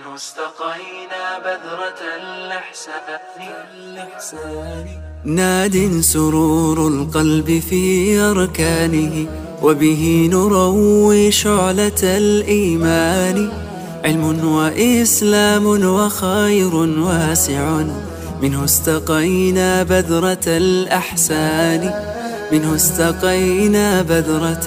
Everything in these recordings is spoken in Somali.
منه استقينا بذرة الإحسان ناد سرور القلب في أركانه وبه نروي شعلة الإيمان علم وإسلام وخير واسع منه استقينا بذرة الأحسان منه استقينا بذرة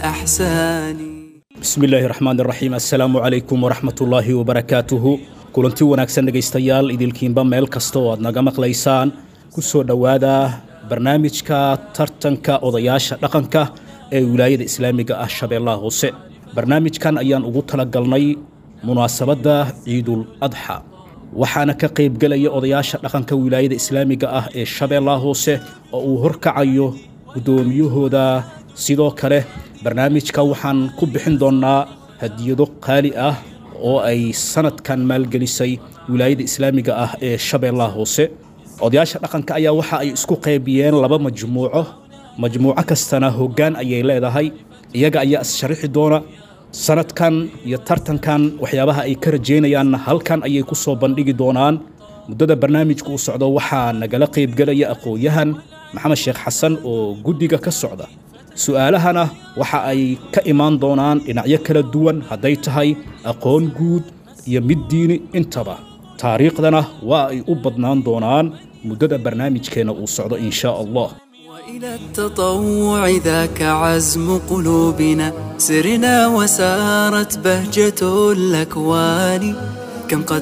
الأحسان bismi illaahi raxmaan raxiim assalaamu calaykum waraxmatullaahi wabarakaatuhu kulanti wanaagsan dhegaystayaal idilkiinba meel kasta oo aad naga maqlaysaan ku soo dhowaada barnaamijka tartanka odayaasha dhaqanka ee wilaayada islaamiga ah shabeellaha hoose barnaamijkan ayaan ugu talagalnay munaasabadda ciidul adxa waxaana ka qaybgelaya odayaasha dhaqanka wilaayada islaamiga ah ee shabeellaha hoose oo uu horkacayo guddoomiyahooda sidoo kale barnaamijka waxaan ku bixin doonnaa hadiyado qaali ah oo ay sanadkan maalgelisay wilaayada islaamiga ah ee shabeellaha hoose odayaasha dhaqanka ayaa waxa ay isku qaybiyeen laba majmuuco majmuuco kastana hoggaan ayay leedahay iyaga ayaa is-sharixi doona sanadkan iyo tartankan waxyaabaha ay ka rajaynayaanna halkan ayay ku soo bandhigi doonaan muddada barnaamijku u socdo waxaa nagala qaybgelaya aqoon-yahan maxamed sheekh xasan oo guddiga ka socda su'aalahana waxa ay ka imaan doonaan dhinacyo kala duwan hadday tahay aqoon guud iyo mid diini intaba taariikhdana waa ay u badnaan doonaan muddada barnaamijkeenna uu socdo in shaa allah وإلى التطوع ذاك عزم قلوبنا سرنا وسارت بهجة الأكوان كم قد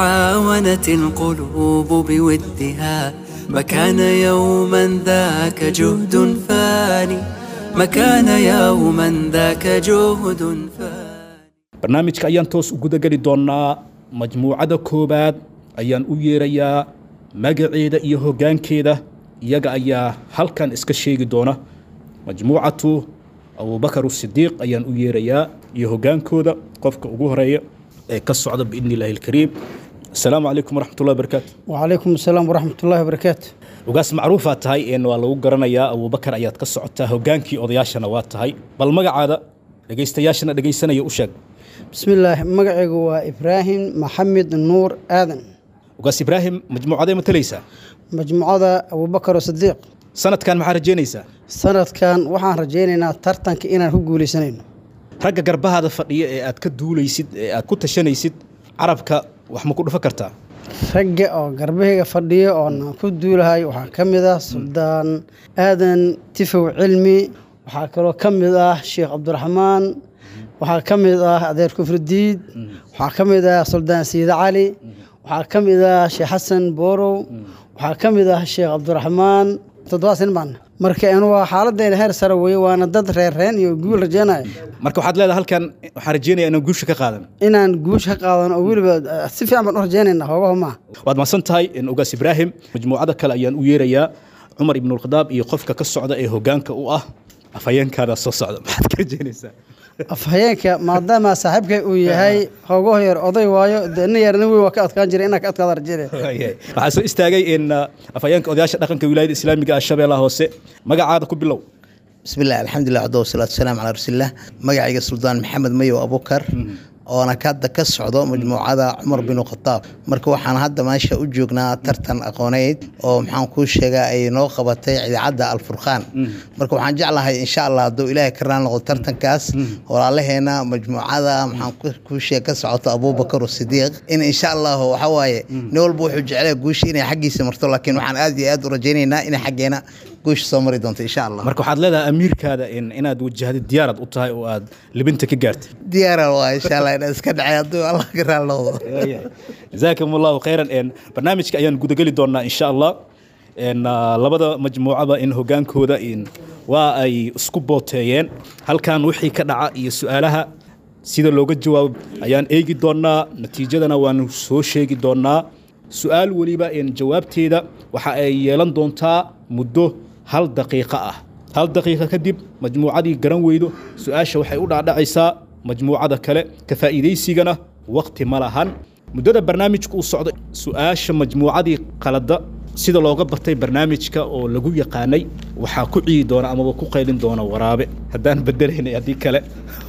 تعاونت القلوب بودها ما كان يوما ذاك جهد فاني ما كان يوما ذاك جهد فاني barnaamijka ayaan toos u gudageli doonnaa majmuucada koowaad ayaan u yeerayaa magaceeda iyo hoggaankeeda iyaga ayaa halkan iska sheegi doona majmuucatu abubakar sidiiq ayaan u yeerayaa iyo hoggaankooda qofka ugu horeeya ee ka socda biidni illaahi alkariim asalaamu calaykum waraxmatullahi wabarakaatu وعليكم السلام ورحمة الله وبركاته ugaas macruufaa tahay een waa lagu garanayaa abubakar ayaad ka socotaa hoggaankii odayaashana waa tahay bal magacaada dhegaystayaashana dhegaysanaya u sheeg بسم الله مقعي إبراهيم محمد نور آذن ugaas ibraahim majmuucadee matalaysaa مجموعة أبو بكر الصديق sanadkan maxaa rajaynaysaa سند كان وحان رجينا ترتن كإنا هقولي سنين ragga garbahaada fadhiya ee aad ka duulaysid ee aad ku tashanaysid carabka wax ma ku dhufa kartaa ragga oo garbahayga fadhiya oon ku duulahay waxaa ka mid ah suldaan aadan tifow cilmi waxaa kaloo ka mid ah sheekh cabdiraxmaan waxaa ka mid ah adeer kufridiid waxaa ka mid ah suldaan siide cali waxaa ka mid ah sheekh xasan boorow waxaa ka mid ah sheekh cabdiraxmaan toddobaad sin baan marka anu waa xaaladdeena heer sare weeye waana dad reerreen iyo guul rajeenaya marka waxaad leedahay halkan waxaan rajaynayaa inaan guusha ka qaadan inaan guush ka qaadano oo weliba eh, si fiican baan u rajeynayna hoogaho maaha waad mahadsan tahay in ugaas ibraahim majmuucada kale ayaan u yeerayaa cumar ibnulkhadaab iyo qofka ka socda ee hoggaanka u ah afhayeenkaada soo socda maxaad ka rajaynaysaa afhayeenka maadaama saaxiibkay uu yahay hoogaho yar oday waayo dee nin yar nin weyn waa ka adkaan jiray inaa ka adkaada rajeynaya Waayahay. waxaa soo istaagay in uh, afhayeenka odayaasha dhaqanka wilaayada islaamiga ah shabeellaha hoose magacaada ku bilow بسم الله الحمد لله عدو والصلاة والسلام على رسول الله مقعي سلطان محمد ميو أبو بكر oona ka hadda ka socdo majmuucada cumar bin khataab marka waxaan hadda meesha u joognaa tartan aqooneyd oo maxaan kuu sheegaa ay noo qabatay idaacadda alfurqaan marka waxaan jeclahay insha allah hadduu ilaahay ka raan noqdo tartankaas walaalaheena majmuucada maxaan ku- kuu sheeg ka socoto abubakar sidiiq in insha allah waxa waaye nin walba wuxuu jeclaya guusha inay xaggiisa marto laakiin waxaan aad iyo aad u rajaynaynaa inay xaggeena guusha soo mari doonto insha allah marka waxaad leedahay amiirkaada in inaad wajahdid diyaarad u tahay oo aad libinta ka gaartay diyaara waa insha allah inaan iska dhacay hadduu allah ka raan noqdo jazaakum allahu khayran een barnaamijka ayaan gudageli doonaa insha allah een ah, labada majmuucaba in hogaankooda in waa ay isku booteeyeen halkan wixii ka dhaca iyo su-aalaha sida looga jawaabo ayaan eegi doonaa natiijadana waanu soo sheegi doonaa su-aal weliba een jawaabteeda waxa ay yeelan doontaa muddo hal daqiiqo ah hal daqiiqo kadib majmuucadii garan weydo su-aasha waxay u dhaadhacaysaa majmuucada kale ka faa'iidaysigana waqti ma lahan muddada barnaamijku uu socdo su-aasha majmuucadii qalada sida looga bartay barnaamijka oo lagu yaqaanay waxaa ku ciidi doona amaba ku qaylin doona waraabe haddaan bedelaynay haddii kale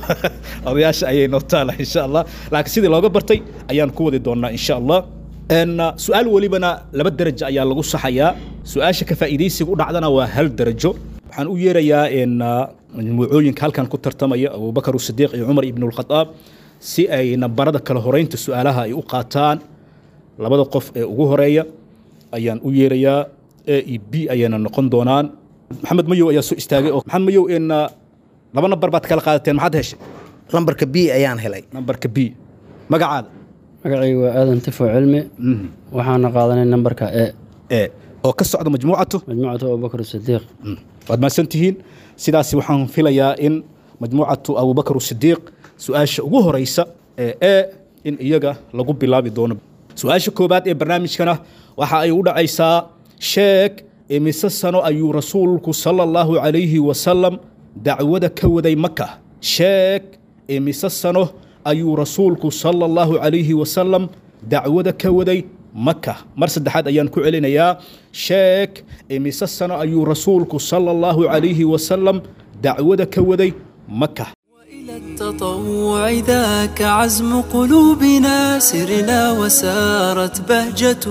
odayaasha ayay noo taala insha allah laakiin sidii looga bartay ayaan ku wadi doonaa insha allah En, uh, su-aal welibana laba derajo ayaa lagu saxayaa su-aasha ka faa'iidaysiga u dhacdana waa hal derajo waxaan u yeerayaa in uh, majmuucooyinka halkan ku tartamaya abubakar sidiiq iyo cumar ibn lkhadaab si ay nambarada kala horeynta su-aalaha ay u qaataan labada qof ee ugu horeeya ayaan u yeerayaa a e b ayayna noqon doonaan maxamed mayow ayaa soo istaagay oo maxamed mayow in uh, laba nambar baad kala qaadateen maxaad heshay lambarka b ayaan helay nambarka b magacaada magacaygu waa aadan tifo cilmi waxaana qaadanay nambarka e e oo ka socda majmuucatu majmuucatu abubakar sidiiq waad mahadsan tihiin sidaasi waxaan filayaa in majmuucatu abubakar sidiiq su-aasha ugu horeysa ee e in iyaga lagu bilaabi doono su-aasha koobaad ee barnaamijkana waxa ay u dhacaysaa sheeg imise sano ayuu rasuulku sala allahu calayhi wasalam dacwada ka waday maka sheeg imise sano ayuu rasuulku sala allahu calayhi wasalam dacwada ka waday maka mar saddexaad ayaan ku celinayaa sheeg imise sano ayuu rasuulku sala allahu calayhi wasalam dacwada ka waday maka إلى التطوع ذاك عزم قلوبنا سرنا وسارت بهجة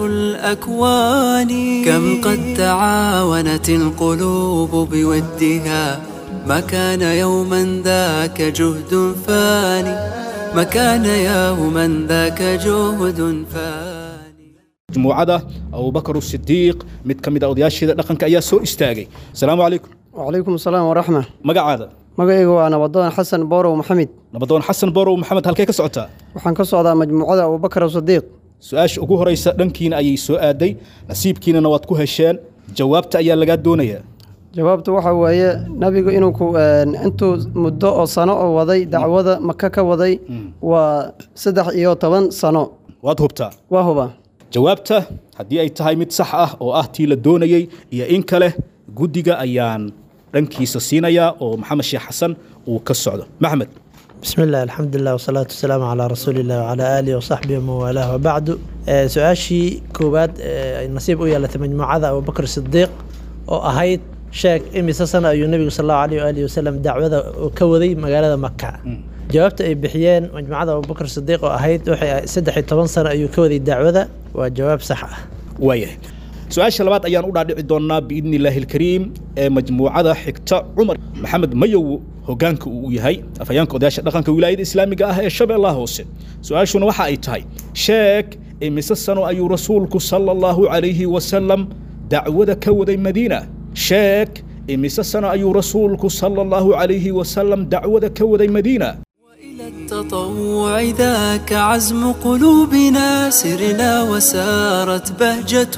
الأكوان كم قد تعاونت القلوب بودها ما كان يوما ذاك جهد فاني ما كان يوما ذاك جهد فاني majmuucada abubakar sidiiq mid ka mid a odayaasheeda dhaqanka ayaa soo istaagay asalaamu calaykum wacalaykum asalaam waraxma magacaada magacayga waa nabadoon xasan boorow maxamed nabadoon xasan borow maxamed halkee ka socotaa waxaan ka socdaa majmuucada abubakar sadiiq su-aasha ugu horeysa dhankiina ayay soo aaday nasiibkiinana waad ku hesheen jawaabta ayaa lagaa doonayaa jawaabtu waxa weeye nabigu inuu ku intuu muddo oo sano oo waday dacwada maka ka waday waa saddex iyo toban sano waad hubtaa waa huba jawaabta haddii ay tahay mid sax ah oo ah tii la doonayey iyo in kale guddiga ayaan dhankiisa siinayaa oo maxamed sheekh xasan uu ka socdo maxmed بسم الله الحمد لله والصلاة والسلام على رسول الله وعلى آله وصحبه ومن والاه وبعد آه، سؤاشي كوباد آه، نصيب ويا لتمجموعة أبو بكر الصديق أو أهيد شاك إمي سنة أيو النبي صلى الله عليه وآله وسلم دعوة كوذي مقالة مكة جوابت أي بحيان مجموعة أبو بكر الصديق أو أهيد وحي سدحي طبان سنة أيو كوذي دعوة وجواب صح waayahay su-aasha labaad ayaan u dhaadhici doonaa biidni illaahi alkariim ee majmuucada xigta cumar maxamed mayow hogaanka uu yahay afhayaanka odayaasha dhaqanka wilaayada islaamiga ah ee shabeellaha hoose su-aashuna waxa ay tahay sheeg imise sano ayuu rasuulku sala allahu calayhi wasalam dacwada ka waday madiina sheeg imise sano ayuu rasuulku sala allahu calayhi wasalam dacwada ka waday madiina وإلى التطوع ذاك عزم قلوبنا سرنا وسارت بهجة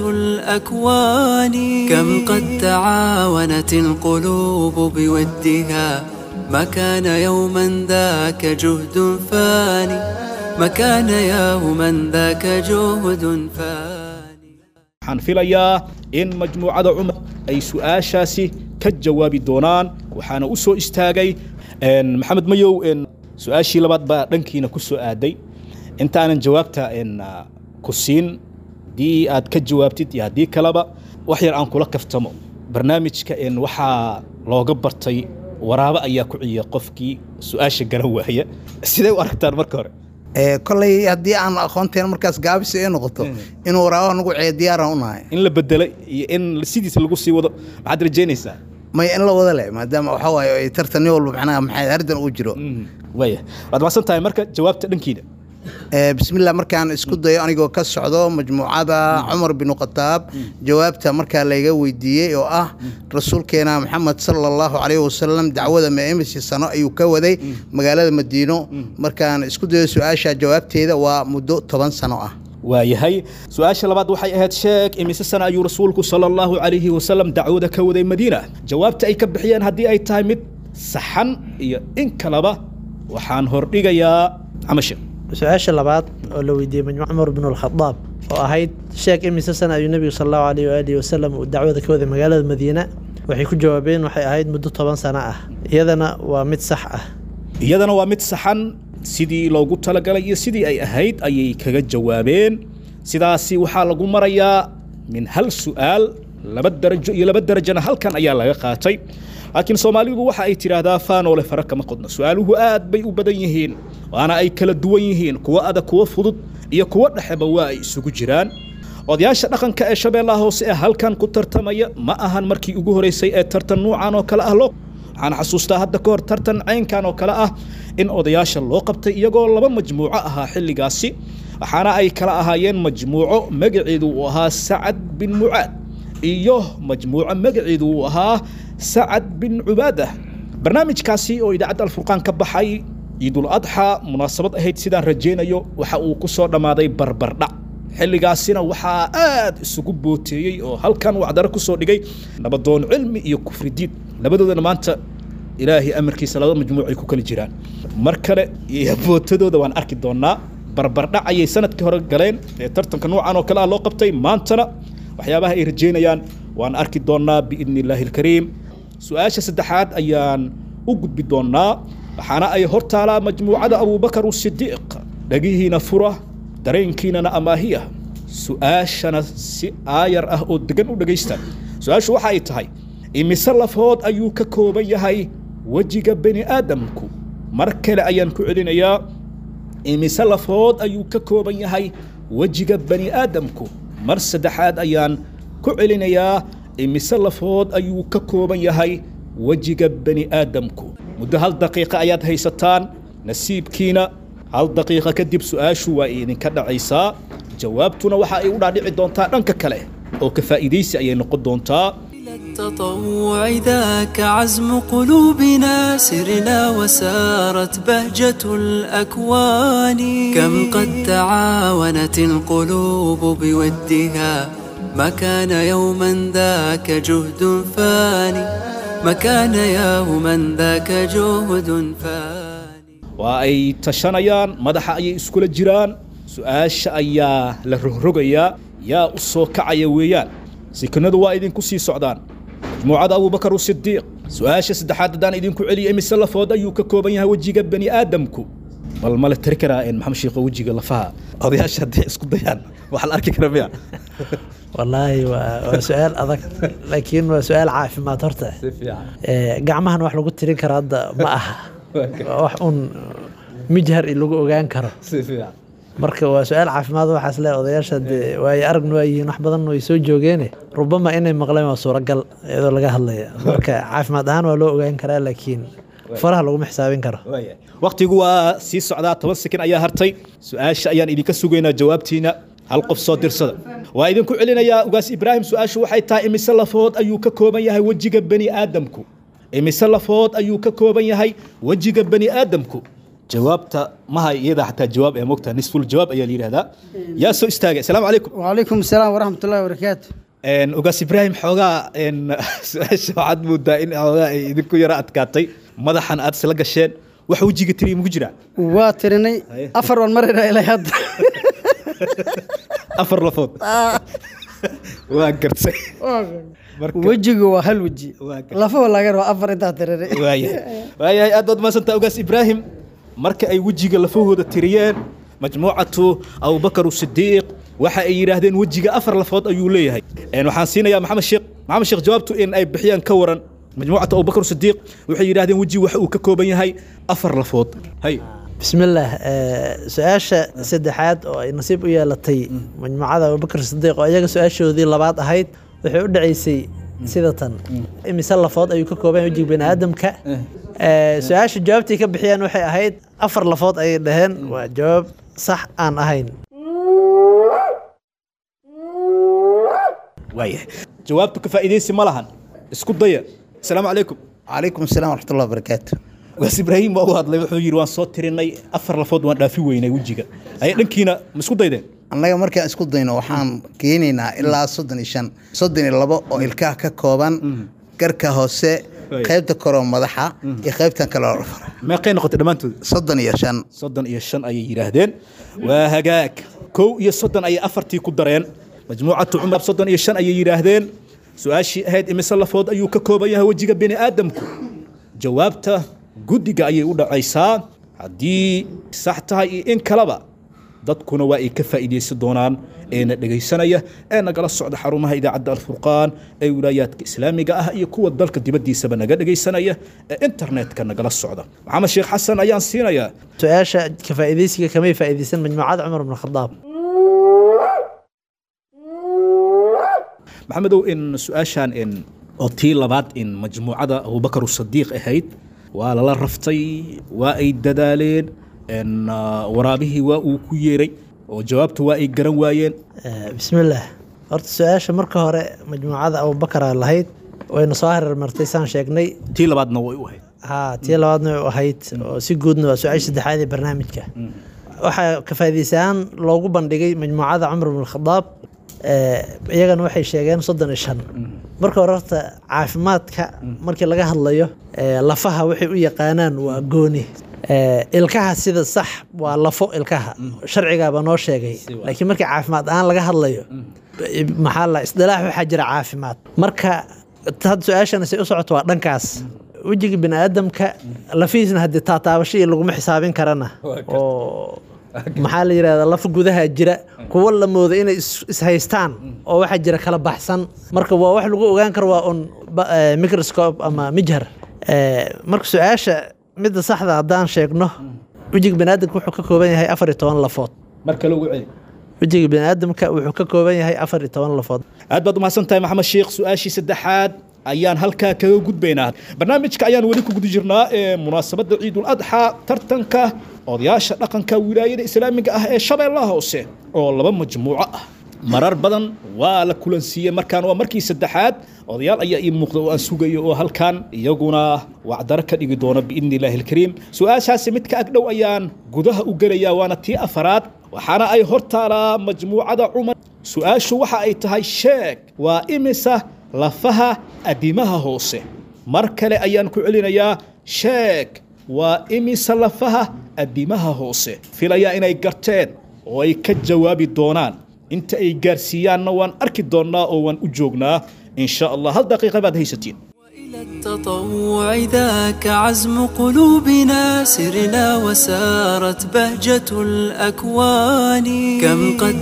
الأكوان كم قد تعاونت القلوب بودها ما كان يوما ذاك جهد فاني ما كان يوما ذاك جهد فاني waxaan filayaa in majmuucada cumar ay su-aashaasi ka jawaabi doonaan waxaana u soo istaagay en, maxamed mayow en, su-aashii labaad baa dhankiina ku soo aaday intaanan jawaabta en, ah, ku siin haddii aad ka jawaabtid iyo haddii kaleba wax yar aan kula kaftamo barnaamijka en, waxaa looga bartay waraabo ayaa ku ciya qofkii su-aasha garan waaya sidee u aragtaan marka hore ee kolley haddii aan aqoonteen markaas gaabisi ay noqoto inuu waraabaha nagu ceeyo diyaaraan u nahay in la bedelay iyo in sidiisa lagu sii wado maxaad rajaynaysaa may in la wada leh maadaama waxa waaye ay tartan nin walba macnaha maxay hardan uu jiro waaya waad mahadsan tahay marka jawaabta dhankiina ee bismillah markaan isku dayo anigoo ka socdo majmuucada cumar bin khataab jawaabta markaa layga weydiiyey oo ah rasuulkeena maxamed sala allahu calayhi wasalam dacwada meemisi sano ayuu ka waday magaalada madiino markaan isku dayo su-aasha jawaabteeda waa muddo toban sano ah waayahay su-aasha labaad waxay ahayd sheeg imise sana ayuu rasuulku sala allahu calayhi wasalam dacwada ka waday madiina jawaabta ay ka bixiyeen haddii ay tahay mid saxan iyo in kaleba waxaan hordhigayaa camashe su-aasha labaad oo la weydiiyey majmuuc cumar bin alkhadaab oo ahayd sheeg imise sana ayuu nebigu sala allahu alayh waalihi wasalam uu dacwada ka waday magaalada madiina waxay ku jawaabeen waxay ahayd muddo toban sano ah iyadana waa mid sax ah iyadana waa mid saxan sidii loogu talagalay iyo sidii ay ahayd ayay kaga jawaabeen sidaasi waxaa lagu marayaa min hal su'aal laba darajo iyo laba darajana halkan ayaa laga qaatay laakiin soomaalidu waxa ay tidhaahdaa faanoole fara kama qodno su-aaluhu aad bay u badan yihiin waana ay kala duwan yihiin kuwo adag kuwo fudud iyo kuwo dhexeba waa ay isugu jiraan odayaasha dhaqanka ee shabeellaha hoose ee halkan ku tartamaya ma ahan markii ugu horeysay ee tartan nuucan oo kale ah loo waxaan xasuustaa hadda ka hor tartan caynkan oo kale ah in odayaasha loo qabtay iyagoo laba majmuuco ahaa xilligaasi waxaana ay kala ahaayeen majmuuco magaceedu uu ahaa sacad bin mucaad iyo majmuuco magaceedu uu ahaa sacad bin cubaadah barnaamijkaasi oo idaacadda alfurqaan ka baxay ciidul adxa munaasabad ahayd sidaan rajaynayo waxa uu ku soo dhammaaday barbardhac xilligaasina waxaa aad isugu booteeyey oo halkan wacdaro ku soo dhigay nabadoon cilmi iyo kufridiid labadoodana maanta ilaahay amarkiisa laba majmuuc ay ku kala jiraan mar kale iyo bootadooda waan arki doonaa barbardhac ayay sanadkii hore galeen ee tartanka noocan oo kale ah loo qabtay maantana waxyaabaha ay rajaynayaan waan arki doonaa biidni illaahi alkariim su-aasha saddexaad ayaan u gudbi doonaa waxaana ay hortaalaa majmuucada abuubakar usidiiq dhagihiina fura dareenkiinana amaahiya su-aashana si aayar ah oo degan u dhegaysta su-aashu waxa ay tahay imise lafood ayuu ka kooban yahay wejiga bani aadamku mar kale ayaan ku celinayaa imise lafood ayuu ka kooban yahay wejiga bani aadamku mar saddexaad ayaan ku celinayaa imise lafood ayuu ka kooban yahay wejiga bani aadamku muddo hal daqiiqa ayaad haysataan nasiibkiina hal daqiiqa kadib su-aashu waa idinka dhacaysaa jawaabtuna waxa ay u dhaadhici doontaa dhanka kale oo ka faa'iidaysi ayay noqon doontaa التطوع ذاك عزم قلوبنا سرنا وسارت بهجة الأكوان كم قد تعاونت القلوب بودها ما كان يوما ذاك جهد فاني ما كان يوما ذاك جهد فاني waa ay tashanayaan madaxa ayay iskula jiraan su-aasha ayaa la rogrogayaa yaa u soo kacaya weeyaan sikinadu waa idinku sii socdaan majmuucada abuubakar usidiiq su-aasha saddexaad haddaan idinku celiya imise lafood ayuu ka kooban yahay wejiga bani aadamku bal male tiri karaa maxamed sheekho wejiga lafaha odayaasha hadday isku dayaan waxa la arki kara miya wallaahi waa waa su-aal adag laakiin waa su-aal caafimaad horta Eh, gacmahan wax lagu tirin karo hadda ma aha waa wax un mijhar i lagu ogaan karo marka waa su-aal caafimaad waxaas le odayaasha dee waayo aragna waa yihiin wax badan way soo joogeene rubama inay maqleen waa suuragal iyadoo laga hadlaya marka caafimaad ahaan waa loo ogaan karaa laakiin faraha laguma xisaabin karo waktigu waa sii socdaa toban sekin ayaa hartay su-aasha ayaan idinka sugaynaa jawaabtiina hal qof soo dirsada waa idinku celinayaa ugaas ibraahim su-aashu waxay tahay imise lafood ayuu ka kooban yahay wejiga bani aadamku imise lafood ayuu ka kooban yahay wejiga bani aadamku jawaabta maha iyada xataa jawaab ee mogta nisful jawaab ayaa la yidhahdaa yaa soo istaagay asalaamu calaykum وعليكم السلام ورحمة الله وبركاته Een, ugaas ibraahim xoogaa een, su-aasha waxaad moodaa in xoogaa ay idinku yara adkaatay madaxan aad isla gasheen wax wejiga tiri mugu jiraa واترني أفر والمرة إلى هذا afar lafood waa gartay marka وجهي وهل وجهي waa gartay لفه ولا غير أفر أنت ترني waayahay waayahay aad baad mahadsantaa ugaas ibraahim marka ay wejiga lafahooda tiriyeen majmuucatu abubakar sidiiq waxa ay yidhaahdeen wejiga afar lafood ayuu leeyahay Een, waxaan siinayaa maxamed sheekh maxamed sheekh jawaabtu in ay bixiyaan ka waran majmuucatu abubakar sidiiq waxay yidhaahdeen wejiga waxa uu ka kooban yahay afar lafood hay bismillaah eh, su-aasha saddexaad oo ay nasiib u yeelatay majmuucada abubakar sidiiq oo iyaga su-aashoodii labaad ahayd waxay u dhacaysay sida tan imise lafood ayuu ka kooban yahay wejiga bani aadamka Eh, su-aasha jawaabtii ka bixiyaan waxay ahayd afar lafood ayay dhaheen waa jawaab sax aan ahayn waayahay jawaabtu ka faa'iidaysi ma lahan isku daya asalaamu calaykum calaykum asalaam waraxmatullahi wabarakaatu ugaas ibraahim waa u hadlay wuxuu yidhi waan soo tirinay afar lafood waan dhaafi weynay wejiga aye dhankiina ma isku daydeen annaga markaan isku dayno waxaan keenaynaa ilaa soddon iyo shan soddon iyo labo oo ilkaha ka kooban garka hoose Right. qaybta koroo madaxa iyo qaybtan kale oo fara meeqay noqotay dhammaantood soddon iyo shan soddon iyo shan ayay yidhaahdeen waa hagaag kow iyo soddon ayay afartii ku dareen majmuucatu cumar soddon iyo shan ayay yidhaahdeen su-aashii ahayd imise lafood ayuu ka kooban yahay wejiga bini aadamku jawaabta guddiga ayay u dhacaysaa haddii sax tahay iyo in kaleba dadkuna waa ay ka faa'iidaysan doonaan eena dhegaysanaya ee nagala socda xarumaha idaacadda alfurqaan ee wilaayaadka islaamiga ah iyo kuwa dalka dibaddiisaba naga dhegaysanaya ee internetka nagala socda maxamed sheekh xasan ayaan siinayaa su-aasha ka faa'iidaysiga kamay faa'iidaysan majmuucada cumar bn khadaab maxamedow in su-aashan in oo tii labaad in majmuucada abubakar sadiiq ahayd waa lala raftay waa ay dadaaleen n waraabihii waa uu ku yeeray oo jawaabta waa ay garan waayeen bismillaah horta su-aasha marka hore majmuucada abubakara lahayd wayna soo hareer martay saan sheegnay tii labaadna way u ahayd haa tii labaadna way u ahayd oo si guudna waa su-aasha saddexaad ee barnaamijka waxaa ka faa'iidaysahaan loogu bandhigay majmuucada cumar bn khadaab iyagana waxay sheegeen soddon iyo shan marka hore horta caafimaadka markii laga hadlayo lafaha waxay u yaqaanaan waa gooni ilkaha sida sax waa lafo ilkaha sharcigaaba noo sheegay laakiin markii caafimaad ahaan laga hadlayo maxaa la isdilaax waxaa jira caafimaad marka had su-aashana say u socoto waa dhankaas wejiga bini aadamka lafihiisna haddii taataabasho iyo laguma xisaabin karana oo maxaa la yidhahdaa lafa gudaha jira kuwo la mooda inay ishaystaan oo waxaa jira kala baxsan marka waa wax lagu ogaan karo waa un microscope ama mijhar marka su-aasha midda saxda haddaan sheegno wejiga baniaadamka wuxuu ka kooban yahay afar iyo toban lafood mar kale ugu celi wejiga baniaadamka wuxuu ka kooban yahay afar iyo toban lafood aad baad umahadsan tahay maxamed sheekh su-aashii saddexaad ayaan halkaa kaga gudbaynaa barnaamijka ayaan weli ku guda jirnaa ee munaasabadda ciidul adxaa tartanka odayaasha dhaqanka wilaayada islaamiga ah ee shabeellaha hoose oo laba majmuuco ah marar badan waa la kulansiiyey markaan waa markii saddexaad odayaal ayaa ii muuqda oo aan sugayo oo halkan iyaguna wacdaro ka dhigi doona biidni illaahi alkariim su-aashaasi mid ka agdhow ayaan gudaha u gelayaa waana tii afaraad waxaana ay hor taalaa majmuucada cumar su-aashu waxa ay tahay sheeg waa imisa lafaha adimaha hoose mar kale ayaan ku celinayaa sheeg waa imisa lafaha adimaha hoose filayaa inay garteen oo ay ka jawaabi doonaan inta ay gaarsiiyaanna waan arki doonnaa oo waan u joognaa in sha allah hal daqiiqa baad haysatiin إلى التطوع ذاك عزم قلوبنا سرنا وسارت بهجة الأكوان كم قد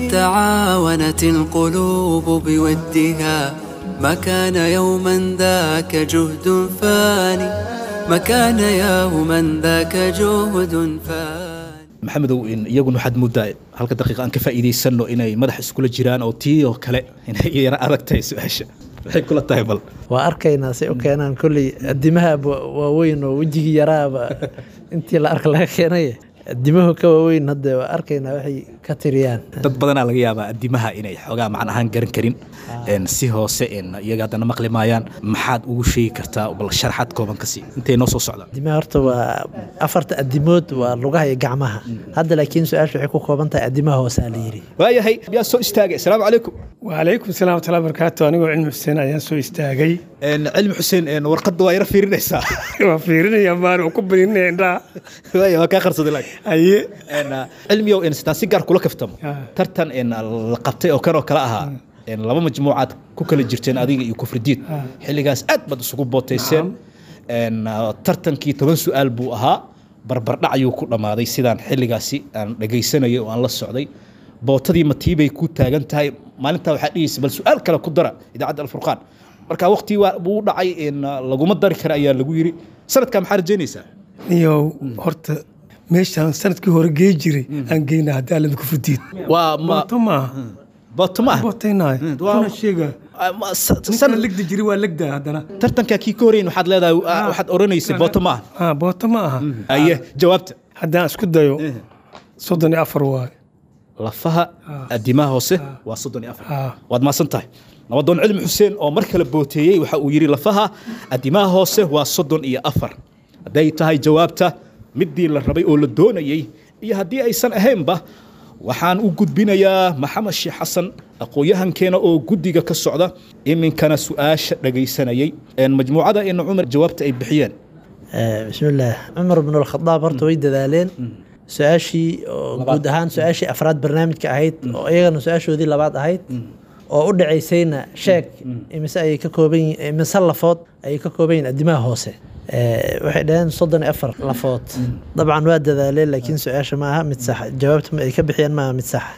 تعاونت القلوب بودها ما كان يوما ذاك جهد فاني ما كان يوما ذاك جهد فاني maxamedow in iyaguna waxaad moodaa halka daqiiqa aan ka faa'iidaysanno inay madax iskula jiraan oo tii oo kale inay iyana adag tahay su-aasha maxay kula tahay bal waa arkaynaa say u keenaan kolley adimaha waaweyn oo wejigii yaraaba intii la arka laga keenay adimahu ka waaweyn hadda waa arkaynaa waxay ka tiriyaan dad badanaa laga yaabaa adimaha inay xoogaa macna ahaan garan karin n si hoose n iyaga haddana maqli maayaan maxaad ugu sheegi kartaa bal sharaxaad kooban ka sii intay noo soo socdaan adimaha horta waa afarta adimood waa lugaha iyo gacmaha hadda laakiin su-aasha waxay ku kooban tahay adimaha hoosaa la yidhi waayahay yaa soo istaagay asalaamu calaykum وعليكم السلام ورحمة الله وبركاته أنا علم حسين أيان سو استاغي cilmi xuseen warqadda waa yara fiirinaysaa وفيرنا يا مان وكبرين عندها waaya waa kaa qarsaday laakiin أي cilmiyow n sitaan si gaar kula kaftamo Ah. tartan n la qabtay oo kan oo kale ahaa n laba majmuucaad ku kala jirteen adiga iyo kufridiid xilligaas aad baad isugu bootayseen n tartankii toban su-aal buu ahaa barbardhac ayuu ku dhammaaday sidaan xilligaasi aan dhegaysanayay oo aan la socday bootadii matiibay ku taagan tahay maalintaa waxaa dhigaysa bal su-aal kale ku dara idaacadda alfurqaan marka waqtii waa buu u dhacay n laguma dari kara ayaa lagu yiri sanadkaa maxaa rajaynaysaa نيو هرت meeshaan sanadkii hore gee jiray aan geynaa haddii alla ku fudiid waa ma booto maaha booto ma ah bootaynaay waa- kuna sheega Ah, ma- sa- ninkana sanad legda jiray waa legdaa haddana tartankaa kii ka horeyn waxaad leedahay ah, waxaad odhanaysay booto ma ah ha booto ma aha aye jawaabta haddaan isku dayo soddon iyo afar waaye lafaha adimaha hoose waa soddon iyo afar Ah. waad maasan tahay nabadoon cilmi xuseen oo mar kale booteeyey waxa uu yidhi lafaha adimaha hoose waa soddon iyo afar hadday tahay jawaabta midii la rabay oo la doonayey iyo haddii aysan ahaynba waxaan u gudbinayaa maxamed sheekh xasan aqoon-yahankeena oo guddiga ka socda iminkana su-aasha dhagaysanayey een majmuucada ina cumar jawaabta ay bixiyeen bismillaah cumar bn alkhadaab horta way dadaaleen su-aashii oo guud ahaan su-aashii afraad barnaamijka ahayd oo iyagana su-aashoodii labaad ahayd oo u dhacaysayna sheeg imise ayay ka kooban yihiin imise lafood ayay ka kooban yihiin adimaha hoose Eh, waxay dhaheen soddon iyo afar lafood dabcan waa dadaaleen laakiin su-aasha ma aha mid sax jawaabta ma ay ka bixiyeen ma aha mid sax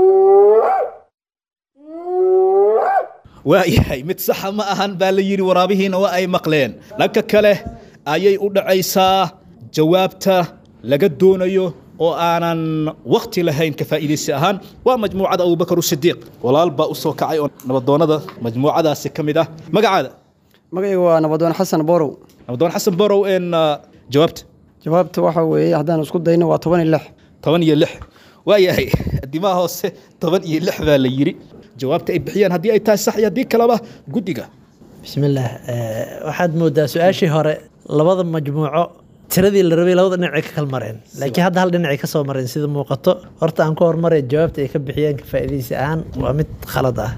waayahay mid saxa ma ahan baa la yidhi waraabihiina waa ay maqleen dhanka kale ayay u dhacaysaa jawaabta laga doonayo oo aanan wakti lahayn ka faa'iidaysi ahaan waa majmuucada abubakar sidiiq walaal baa u soo kacay oo nabadoonnada majmuucadaasi ka mid ah magacaada magacayga waa nabadoon xasan borow nabadoon xasan borow een ah, jawaabta jawaabta waxa weeye haddaan isku dayno waa toban iyo lix toban iyo lix waayahay dimaha hoose toban iyo lix baa la yidhi jawaabta ay bixiyaan haddii ay tahay sax iyo haddii kaleba guddiga bismillaah Eh, waxaad moodaa su-aashii hore labada majmuuco tiradii la rabay labada dhinacay ka kala mareen laakiin hadda hal dhinacay ka soo mareen sida muuqato horta aan ku hormaray jawaabta ay ka bixiyeen ka faa'iidaysi ahaan waa mid khalad ah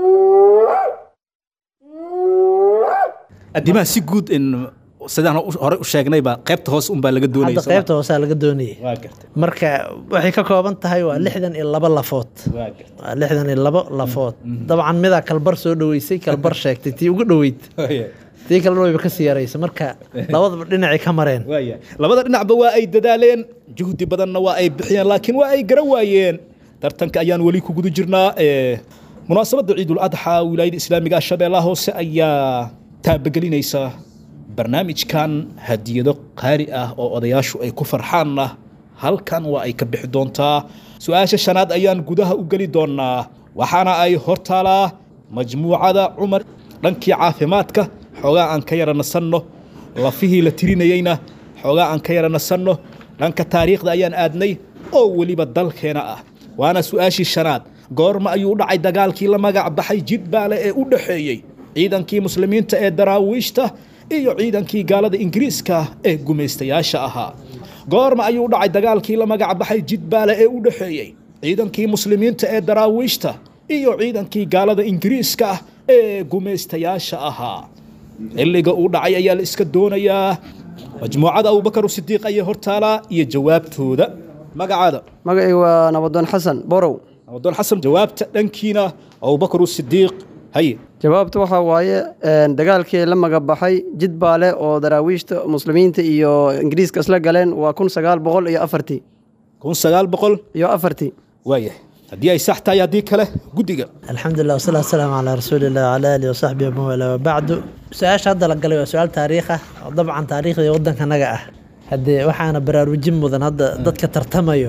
adimaha si guud in sidaan u- hore u sheegnayba qaybta hoose unbaa laga doonaya hadda qaybta hoosaa laga doonayay waa gartay marka waxay ka kooban tahay waa lixdan iyo laba lafood waa gartay waa lixdan iyo labo lafood dabcan midaa kalbar soo dhoweysay kalbar sheegtay tii ugu dhoweyd Waayahay. tii kalena wayba ka sii yaraysa marka labadaba dhinacay ka mareen waayahay labada dhinacba waa ay dadaaleen juhdi badanna waa ay bixiyeen laakiin waa ay gara waayeen tartanka ayaan weli ku guda jirnaa ee, munaasabadda ciidul adxa wilaayada islaamiga ah shabeellaha hoose ayaa taabagelinaysa barnaamijkan hadiyado qaali ah oo odayaashu ay ku farxaanna halkan waa ay ka bixi doontaa su-aasha shanaad ayaan gudaha u geli doonaa waxaana ay hortaalaa majmuucada cumar dhankii caafimaadka xoogaa aan ka yara nasanno lafihii la tirinayeyna xoogaa aan ka yara nasanno dhanka taariikhda ayaan aadnay oo weliba dalkeena ah waana su-aashii shanaad goorma ayuu u dhacay dagaalkii la magac baxay jidbaale ee u dhexeeyey ciidankii muslimiinta ee daraawiishta iyo ciidankii gaalada ingiriiska ee gumaystayaasha ahaa goorma ayuu u dhacay dagaalkii la magac baxay jidbaale ee u dhexeeyey ciidankii muslimiinta ee daraawiishta iyo ciidankii gaalada ingiriiska ah ee gumaystayaasha ahaa xilliga uu dhacay ayaa la iska doonayaa majmuucada abubakar sidiiq ayay hortaalaa iyo jawaabtooda magacaada magacayga waa nabadoon xasan borow adoon xasan jawaabta dhankiina abubakar sidiiq haye jawaabta waxaa waaye een, dagaalkii la magabaxay jidbaale oo daraawiishta muslimiinta iyo ingiriiska isla galeen waa kun sagaal boqol iyo afartii kun sagaal boqol iyo afartii waayahay haddii ay sax tahay haddii kale guddiga الحمد لله والصلاة والسلام على رسول الله وعلى آله وصحبه ومن والاه وبعد سؤال هذا لقلي سؤال تاريخه طبعا تاريخ ودن كنجا اه هدي waxaana baraarujin mudan hadda dadka tartamayo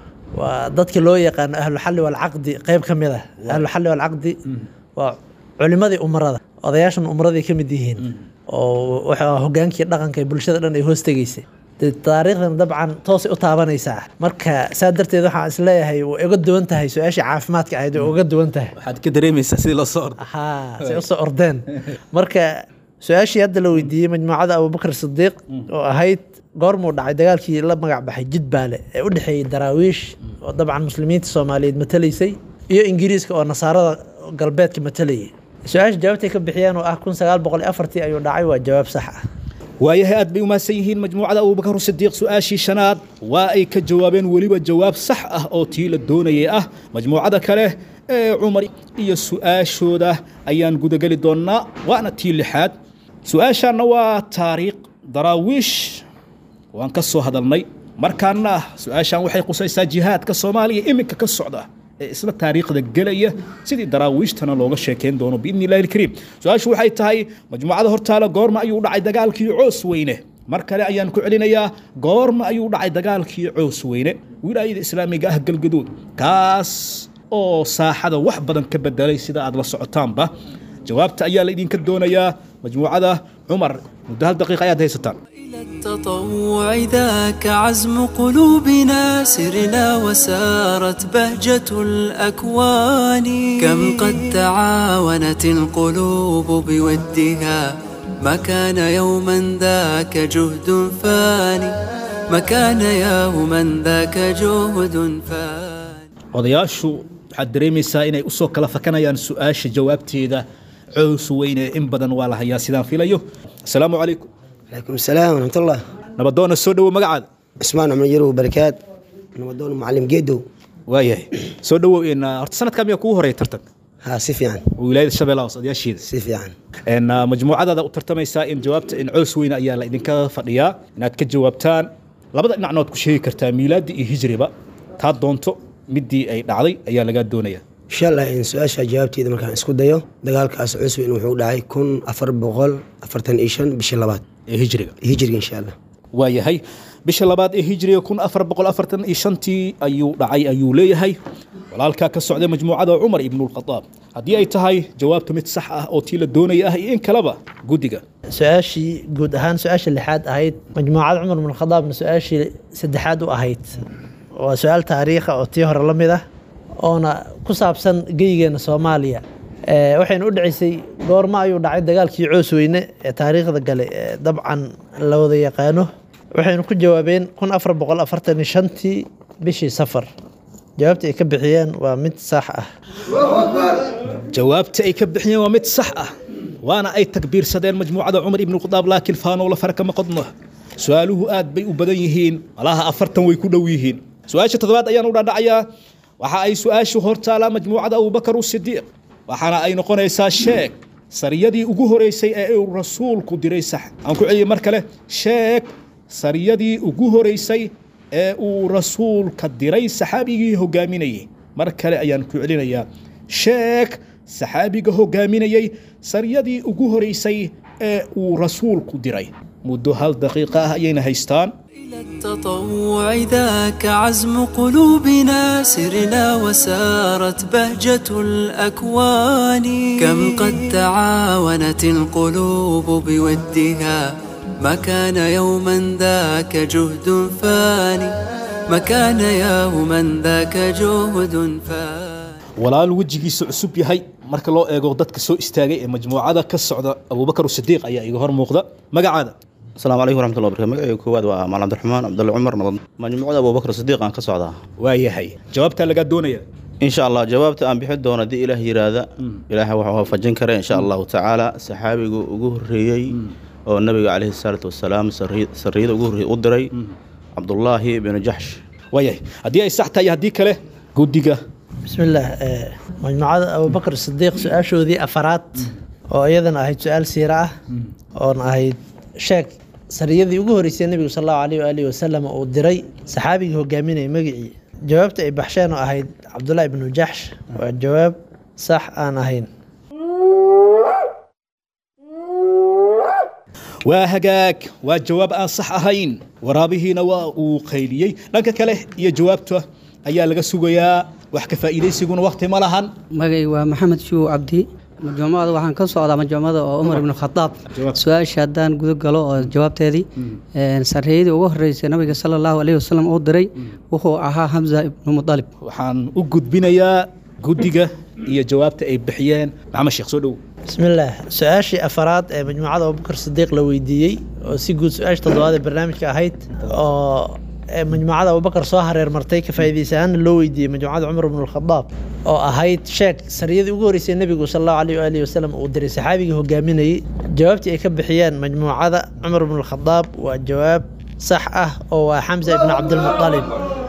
waa dadka loo yaqaan ahlu xalli wal caqdi qayb ka mid ah ahlu xalli wal caqdi waa culimadii umarada odayaashan umaraday ka mid yihiin oo waxa hogaankii dhaqanka ee bulshada dhan ay hoos tegaysay dee taariikhdan dabcan toosay u taabanaysaa marka saa darteed waxaan isleeyahay way uga duwan tahay su-aashii caafimaadka ahayd way uga duwan tahay waxaad ka dareemaysaa sidii loo soo ordo haa say usoo ordeen marka su-aashii hadda la weydiiyey majmuucada abubakar sidiiq oo ahayd goormuu dhacay dagaalkii la magac baxay jidbaale ee u dhexeeyey daraawiish oo dabcan muslimiinta soomaaliyeed matalaysay iyo ingiriiska oo nasaarada galbeedka matalayay su-aasha jawaabtay ka bixiyeen oo ah kun sagaal boqol iyo afartii ayuu dhacay waa jawaab sax ah waayahay aad bay umahadsan yihiin majmuucada abubakar sidiiq su-aashii shanaad waa ay ka jawaabeen weliba jawaab sax ah oo tii la doonayay ah majmuucada kale ee cumar iyo su-aashooda ayaan gudageli doonnaa waana tii lixaad su-aashaanna waa taariikh daraawiish waan ka soo hadalnay markaana su-aashaan waxay qusaysaa jihaadka soomaaliya iminka ka socda ee isla taariikhda gelaya sidii daraawiishtana looga sheekeyn doono biidni illahi alkariim su-aashu waxay tahay majmuucada hortaala goorma ayuu dhacay dagaalkii coos weyne mar kale ayaan ku celinayaa goorma ayuu dhacay dagaalkii coos weyne wilaayada islaamiga ah galgaduud kaas oo saaxada wax badan ka bedelay sida aad la socotaanba jawaabta ayaa la idinka doonayaa majmuucada cumar muddo hal daqiiqa ayaad haysataan التطوع ذاك عزم قلوبنا سرنا وسارت بهجة الأكوان كم قد تعاونت القلوب بودها ما كان يوما ذاك جهد فاني ما كان يوما ذاك جهد فاني odayaashu waxaad dareemaysaa inay usoo kala fakanayaan su-aasha jawaabteeda cows weyne in badan waa la hayaa sidaan filayo asalaamu calaykum عليكم السلام ورحمة الله nabadoona soo dhowo magacaada عثمان عمر يرو بركات نمدون معلم جيدو waayahay soo dhowow in horta sanadkaa miyaa kugu horeeya tartanka ها si fiican wilaayada shabeellaha hoose odayaasheeda si fiican En, ah, majmuucadaada u tartamaysaa in jawaabta in coos weyne ayaa la idinka fadhiyaa inaad ka jawaabtaan labada dhinacna waad ku sheegi kartaa miilaadi iyo hijriba taa doonto midii ay dhacday ayaa lagaa doonaya insha allah in su-aasha jawaabteeda markaan isku dayo dagaalkaas cusweyn wuxuu dhacay kun afar boqol afartan iyo shan bishii labaad ee hijriga hijriga insha allah waayahay bisha labaad ee hijriga kun afar boqol afartan iyo shantii ayuu dhacay ayuu leeyahay walaalkaa ka socday majmuucada cumar ibnulkhadaab haddii ay tahay jawaabta mid sax ah oo tii la doonaya ah iyo in kaleba guddiga su-aashii guud ahaan su-aasha lixaad ahayd majmuucada cumar bin khadaabna su-aashii saddexaad u ahayd waa su-aal taariikha oo tii hore la mid ah oona ku saabsan geygeena soomaaliya Eh, waxayna u dhaceysay goorma ayuu dhacay dagaalkii coosweyne ee taariikhda gale ee dabcan la wada yaqaano waxaynu ku jawaabeen kun afar boqol afartan iyo shantii bishii safar jawaabta ay ka bixiyeen waa mid sax ah jawaabta ay ka bixiyeen waa mid sax ah waana ay takbiirsadeen majmuucada cumar ibnulkhadaab laakiin faanoola fara kama qodno su-aaluhu aad bay u badan yihiin malaha afartan way ku dhow yihiin su-aasha toddobaad ayaan u dhaadhacayaa waxa ay su-aashu hortaalaa majmuucada abubakar usidiiq waxaana ay noqonaysaa sheeg sariyadii ugu horeysay ee uu rasuulku diray sax aan ku celiyey mar kale sheeg sariyadii ugu horeysay ee uu rasuulka diray saxaabigii hogaaminayay mar kale ayaan ku celinayaa sheeg saxaabiga hogaaminayay sariyadii ugu horeysay ee uu rasuulku diray muddo hal daqiiqa ah ayayna haystaan إلى التطوع ذاك عزم قلوبنا سرنا وسارت بهجة الأكوان كم قد تعاونت القلوب بودها ما كان يوما ذاك جهد فاني ما كان يوما ذاك جهد فاني walaal wejigiisu cusub yahay marka loo eego dadka soo istaagay ee majmuucada ka socda abubakar sidiiq ayaa iga hor muuqda magacaada asalaamu calaykum waraxmatullahi wabarakatu magacayga koowaad waa maal cabdiraxmaan cabdulle cumar nabad majmuucada abubakar sidiiq aan ka socdaa waayahay jawaabtaa lagaa doonaya insha allah jawaabta aan bixin doono haddii ilaah yiraahda ilaahay waxuu waafajin kara insha allahu tacaala saxaabigu ugu horreeyey oo nabiga calayhi salaatu wasalaam sarri- sarriyada ugu horreeyey u diray cabdullaahi binu jaxsh waayahay haddii ay sax tahay haddii kale guddiga بسم الله آه، مجموعة أبو بكر الصديق سؤال شو ذي أفراد oo iyadana ahayd su-aal siira ah oona ahayd sheeg sariyadii ugu horeysay nebigu sal allahu alayh waalihi wasalam uu diray saxaabigii hogaaminayay magicii jawaabta ay baxsheen oo ahayd cabdullahi ibnu jaxsh waa jawaab sax aan ahayn waa hagaag waa jawaab aan sax ahayn waraabihiina waa uu qayliyey dhanka kale iyo jawaabta ayaa laga sugayaa wax ka faa'iidaysiguna waqti ma lahan magay waa maxamed shuw cabdi majmuumada waxaan ka socdaa majmuumada oo cumar ibnu khadaab su-aasha haddaan guda galo oo jawaabteedii sarreeyadii ugu horeysay nabiga sala allahu alayhi wasalam uu diray wuxuu ahaa hamza ibnu mudalib waxaan u gudbinayaa guddiga iyo jawaabta ay bixiyeen maxamed sheekh soo dhow بسم الله سؤاشي أفراد ee مجموعة أبو بكر الصديق la weydiiyey oo si guud su-aasha toddobaad ee barnaamijka ahayd oo ee majmuucada abubakar soo hareer martay ka faa'iidaysa ahaana loo weydiiyey majmuucada cumar ibn alkhadaab oo ahayd sheeg sariyadii ugu horeysay nebigu sal allahu alayh waalihi wasalam uu diray saxaabigii hogaaminayey jawaabtii ay ka bixiyeen majmuucada cumar ibn alkhadaab waa jawaab sax ah oo waa xamza ibn cabdilmutalib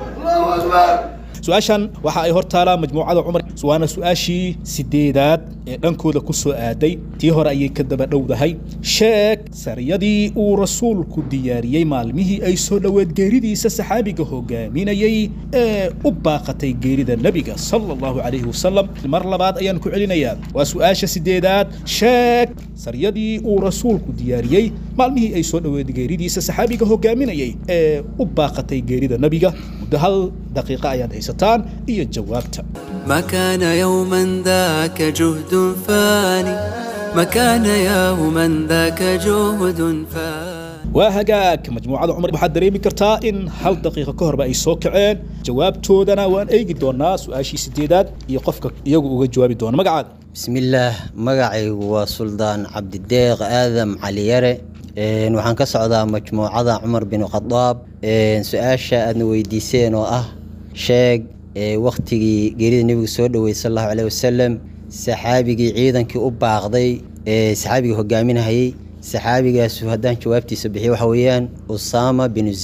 su-aashan waxa ay hor taalaa majmuucada cumar waana su-aashii sideedaad ee dhankooda ku soo aaday tii hore ayay ka daba dhowdahay sheeg sariyadii uu rasuulku diyaariyey maalmihii ay soo dhoweed geeridiisa saxaabiga hogaaminayey ee u baaqatay geerida nebiga sala allahu calayhi wasalam mar labaad ayaan ku celinayaa waa su-aasha sideedaad sheeg sariyadii uu rasuulku diyaariyey maalmihii ay soo dhoweed geeridiisa saxaabiga hogaaminayey ee u baaqatay geerida nebiga muddo hal daqiiqa ayaad haysataan iyo jawaabta ما كان يوما ذاك جهد فاني ما كان يوما ذاك جهد فاني waa hagaag majmuucada cumar waxaad dareemi kartaa in hal daqiiqo ka horba ay soo kaceen jawaabtoodana waan eegi doonaa su-aashii sideedaad iyo qofka iyagu uga jawaabi doona magacaada بسم الله magacaygu waa suldaan cabdideeq aadam cali yare Een, waxaan ka socdaa majmuucada cumar bin khadaab Een, su-aasha aadna weydiiseen oo ah sheeg ee, wakhtigii geerida nebigu soo dhoweeyey sal allahu caleyhi wasalam saxaabigii ciidankii u baaqday ee saxaabigii hogaaminahayey saxaabigaasu haddaan jawaabtiisa bixiyo waxa weeyaan usaama binu zayd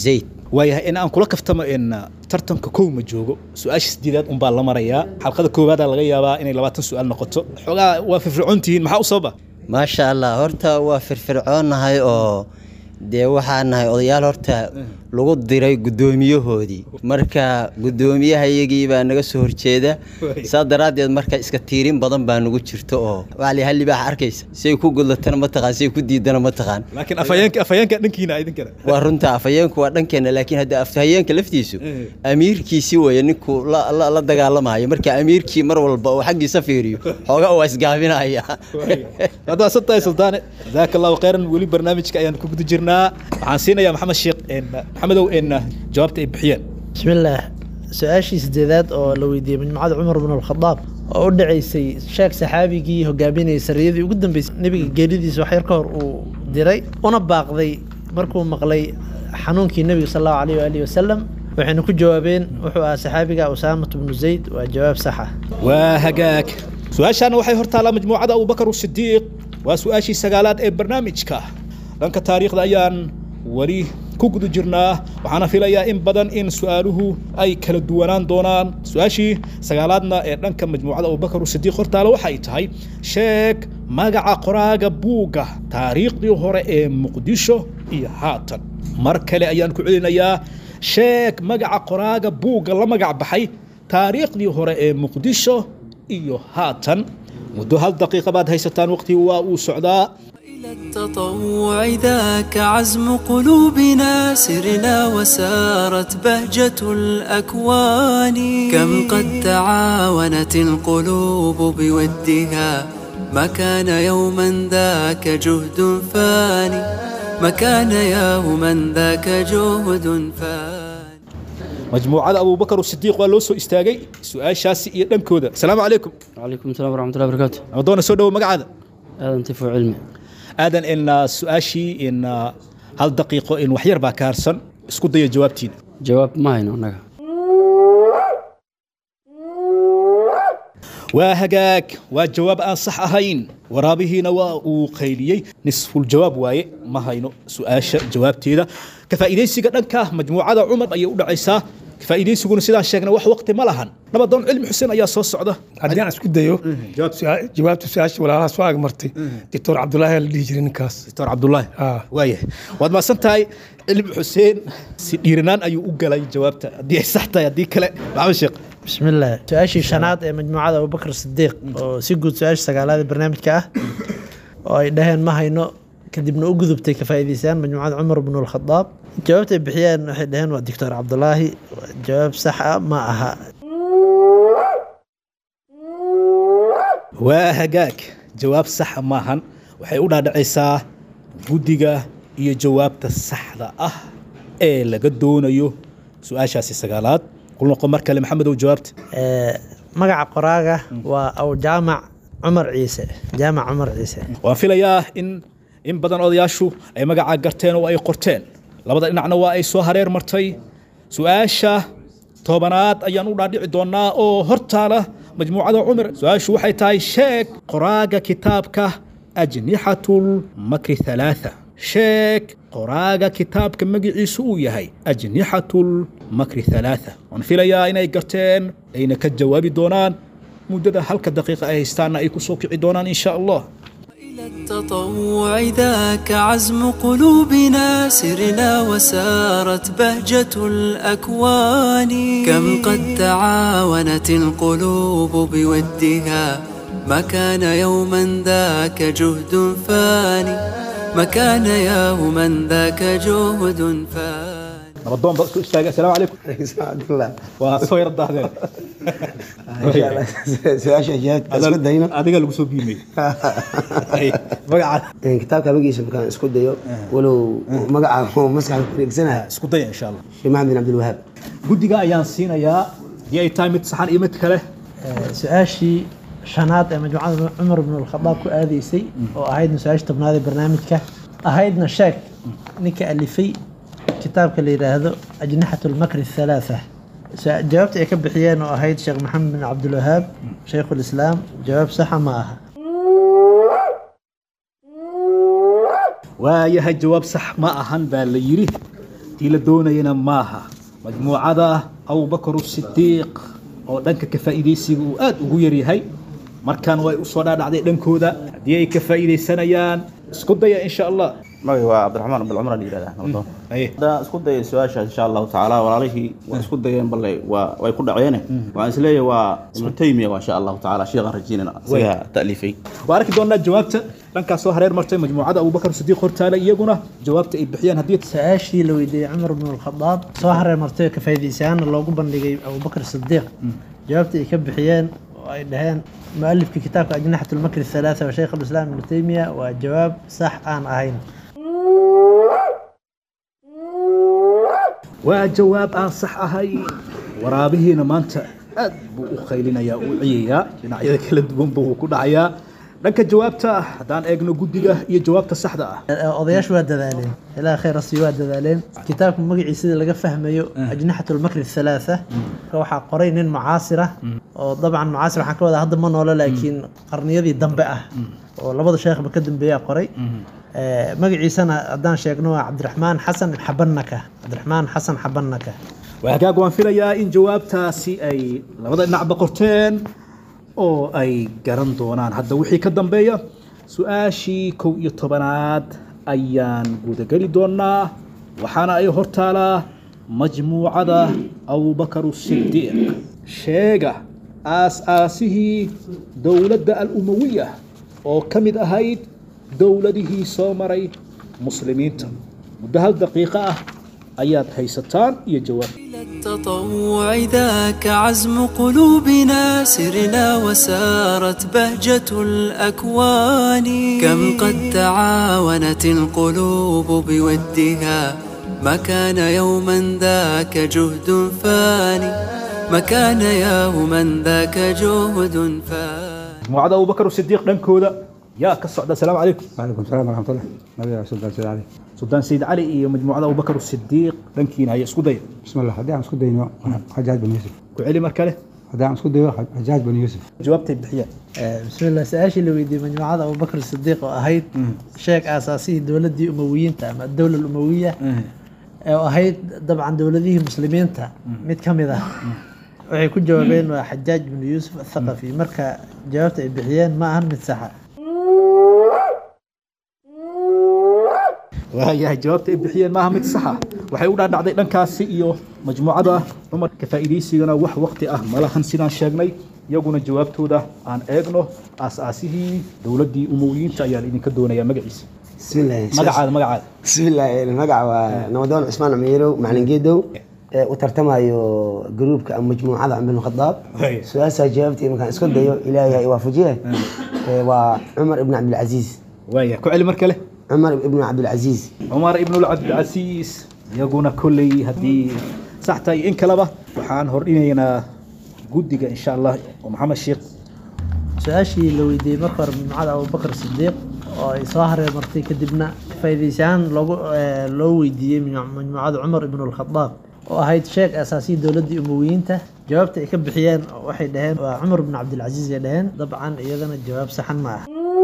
waayahay in aan kula kaftamo in tartanka kow ma joogo su-aasha sideedaad unbaa la marayaa xalqada koowaada laga yaabaa inay labaatan su-aal noqoto xoogaa waa firfircoon tihiin maxaa u sababa maasha allah horta waa firfircoonnahay oo dee waxaa nahay odayaal horta lagu diray guddoomiyahoodii marka guddoomiyahayagii baa naga soo horjeeda saa daraaddeed marka iska tiirin badan baa nagu jirto oo wali hal libaax arkaysa say ku gudlatana ma taqaan say ku diidana ma taqaan laakiin afhayeenka afhayeenka dhankiina idinkana waa runta afhayeenku waa dhankeena laakiin hadda afhayeenka laftiisu amiirkiisi weeye ninkuu la, la, la dagaalamayo marka amiirkii mar walba uu xaggiisa fiiriyo xoogaa waa isgaabinaya hadda waa santahay suldaane jazaaka allahu khayran weli barnaamijka ayaan ku guda jirnaa waxaan siinayaa maxamed sheekh en maxamedow en jawaabta ay bixiyeen bismillaah su-aashii sideedaad oo la weydiiyey majmucada cumar bin alkhadaab oo u dhacaysay sheekh saxaabigii hogaaminayay sariyadii ugu dambeysay nebiga geeridiisa wax yar ka hor uu diray una baaqday markuu maqlay xanuunkii nebiga sal allahu alayh waalihi wasalam waxayna ku jawaabeen wuxuu ahaa saxaabiga usaamat bnu zayd waa jawaab sax ah waa hagaag su-aashaana waxay hortaalaa majmuucada abubakar sidiiq waa su-aashii sagaalaad ee barnaamijka dhanka taariikhda ayaan weli ku guda jirnaa waxaana filayaa in badan in su-aaluhu ay kala duwanaan doonaan su-aashii sagaalaadna ee dhanka majmuucada abubakar sidiiq hortaale waxay tahay sheeg magaca qoraaga buugga taariikhdii hore ee muqdisho iyo haatan mar kale ayaan ku celinayaa sheeg magaca qoraaga buugga la magac baxay taariikhdii hore ee muqdisho iyo haatan muddo hal daqiiqa baad haysataan waqtigii waa uu socdaa التطوع ذاك عزم قلوبنا سرنا وسارت بهجة الأكوان كم قد تعاونت القلوب بودها ما كان يوما ذاك جهد فاني ما كان يوما ذاك جهد فاني majmuucada abubakar sidiiq waa loo soo istaagay su-aashaasi iyo dhankooda asalaamu calaykum calaykum asalaam waraxmatullahi barakaatu amadoona soo dhowo magacaada aadan tifo cilmi aadan in su-aashii in hal daqiiqo in waxyar baa ka harsan isku daya jawaabtiina jawaab ma hayno annaga waa hagaag waa jawaab aan sax ahayn waraabihiina waa uu qayliyey nisful jawaab waaye ma hayno su-aasha jawaabteeda ka faa'iidaysiga dhanka majmuucada cumar ayay u dhacaysaa ka faa'iidaysiguna sidaan sheegnay wax waqti ma lahan nabadoon cilmi xuseen ayaa soo socda haddii aan isku dayo jawaabta su-aasha walaalaha soo agmartay doctor cabdulaahi la dhihi jiray ninkaas doctor cabdulaahi waaya waad mahadsan tahay cilmi xuseen si dhiiranaan ayuu u galay jawaabta haddii ay sax tahay haddii kale maxamed sheekh bismillaah su-aashii shanaad ee majmuucada abubakar sidiiq oo si guud su-aasha sagaalaad ee barnaamijka ah oo ay dhaheen ma hayno kadibna u gudubtay ka faa'iidaystaan majmuucada cumar bnu alkhadaab jawaabta ay bixiyeen waxay dhaheen waa doctor cabdulaahi jawaab sax ah ma aha waa hagaag jawaab saxa maahan waxay u dhaadhacaysaa guddiga iyo jawaabta saxda ah ee laga doonayo su-aashaasi sagaalaad kul noqo mar kale maxamedow jawaabta magaca qoraaga waa aw jaamac cumar ciise jaamac cumar ciise waan filayaa in in badan odayaashu ay magacaa garteen oo ay qorteen labada dhinacna waa ay soo hareer martay su-aasha tobanaad ayaan u dhaadhici doonaa oo hortaala majmuucada cumar su-aashu waxay tahay sheeg qoraaga kitaabka ajnixatulmakri halaatha sheeg qoraaga kitaabka magiciisu uu yahay ajnixatulmakri halaatha waan filayaa inay garteen ayna ka jawaabi doonaan muddada halka daqiiqa ay haystaanna ay ku soo kici doonaan in sha allah التطوع ذاك عزم قلوبنا سرنا وسارت بهجة الأكوان كم قد تعاونت القلوب بودها ما كان يوما ذاك جهد فاني ما كان يوما ذاك جهد فاني nabadoon ba isku istaaga asalaamu calaykum waa soo yar dahdeen su-aasha jawaabta isku dayno adiga lagu soo biimay magaca kitaabka magiisa markaan isku dayo walow magaca maskaxda ku wareegsanaya isku daya insha allah sheekh maxamed bin cabdilwahaab guddiga ayaan siinayaa haddii ay tahay mid saxan iyo mid kale su-aashii shanaad ee majmuucada cumar bn alkhadaab ku aadaysay oo ahaydna su-aasha tobnaad ee barnaamijka ahaydna sheeg ninka alifay kitaabka la yidhaahdo ajnixat lmakri athalaatha jawaabta ay ka bixiyeen oo ahayd sheekh maxamed bin cabdilwahaab shaykhu lislaam jawaab saxa ma aha waayahay jawaab sax ma ahan baa la yidhi tii la doonayana maaha majmuucada abubakar sidiiq oo dhanka ka faa'iidaysiga uu aad ugu yaryahay markaan way usoo dhaadhacday dhankooda haddii ay ka faa'iidaysanayaan isku daya insha allah magay waa cabdiraxmaan abdulcumar la yidhahdaa nabdoon hadda isku dayay su-aasha insha allahu tacaala walaalihii waa isku dayeen balle waa way ku dhaceene waxaan isleeyahay waa ibnu taymiya waa insha allahu tacaala sheekhan rajiinana isagaa ta'liifay waa arki doonaa jawaabta dhankaas soo hareer martay majmuucada abubakar sidiiq hortaale iyaguna jawaabta ay bixiyaan haddii su-aashii la weydiiyey cumar bn alkhadaab soo hareer martay oo ka faa'iidaysayaana loogu bandhigay abubakar sidiiq jawaabta ay ka bixiyeen oo ay dhaheen mualifka kitaabka ajnaxat lmakri halaatha wa shaykh alislaam ibnu taymiya waa jawaab sax aan ahayn waa jawaab aan sax ahayn waraabihiina maanta aad buu u qaylinayaa u ciyayaa dhinacyada kala duwanba wuu ku dhacayaa dhanka jawaabta haddaan eegno guddiga iyo jawaabta saxda ah odayaashu waa dadaaleen ilaa khayr asi waa dadaaleen kitaabka magaciisa sida laga fahmayo ajnaxat lmakri halaatha waxaa qoray nin mucaasira oo dabcan mucaasir waxaan ka wadaa hadda ma noolo laakiin qarniyadii dambe ah oo labada sheekhba ka dambeeyaa qoray magaciisana haddaan sheegno waa cabdiraxmaan xasan xabanaka cabdiraxmaan xasan xabanaka waa hagaag waan filayaa in jawaabtaasi ay labada dhinacba qorteen oo ay garan doonaan hadda wixii ka dambeeya su-aashii kow iyo tobanaad ayaan gudageli doonaa waxaana ay hortaalaa majmuucada abubakar sidiiq sheega aas-aasihii dowladda al-umawiya oo ka mid ahayd dowladihii soo maray muslimiinta muddo hal daqiiqo ah ayaad haysataan iyo jawaab التطوع ذاك عزم قلوبنا سرنا وسارت بهجة الأكوان كم قد تعاونت القلوب بودها ما كان يوما ذاك جهد فاني ما كان يوما ذاك جهد فاني majmuucada abubakar sidiiq dhankooda yaa ka socda asalaamu calaykum وعليكم السلام ورحمة الله نبي سلطان سيد علي suldaan sayid cali iyo majmuucada abubakar sidiiq dhankiina haya isku daya بسم الله هدي عم سكود دينو حجاج بن يوسف ku celi mar kale هدي عم سكود دينو حجاج بن يوسف jawaabtay bixiyaan bismillah su-aashii la weydiiyey majmuucada abubakar sidiiq oo ahayd sheeg aasaasihii dowladdii umawiyiinta ama dowla umawiya oo ahayd dabcan dowladihii muslimiinta mid ka mid ah waxay ku jawaabeen waa xajaaj bnu yuusuf athaqafi marka jawaabta ay bixiyeen ma ahan mid saxa waayahay jawaabta ay bixiyeen maaha mid saxa waxay u dhaadhacday dhankaasi iyo majmuucada cumar ka faa'iidaysigana wax waqti ah malahan sidaan sheegnay iyaguna jawaabtooda aan eegno aas-aasihii dowladdii umowiyiinta ayaan idinka doonayaa magaciisa بسم الله magacaada magacaada بسم الله المقع ونودون عثمان عميرو معلن جيدو وترتمايو جروبك أو مجموعة عمر بن الخطاب هي. سؤال جاوبتي مكان اسكت ديو إلهي يوافجيه وعمر بن عبد العزيز waaya ku celi mar kale عمر بن عبد العزيز cumar ibnulcabdilcasiis iyaguna kolley haddii sax tahay in kaleba waxaan hordhinaynaa guddiga insha allah oo maxamed sheekh su-aashii la weydiiyey marka hore majmuucada abubakar sidiiq oo ay soo hareer martay kadibna faa'iidaysahaan loogu eh, loo weydiiyey majmu- majmuucada cumar ibn alkhadaab oo ahayd sheeg asaasiyii dowladdii umowiyiinta jawaabta ay ka bixiyeen waxay dhaheen waa cumar ibn cabdilcasiis ay dhaheen dabcan iyadana jawaab saxan ma ah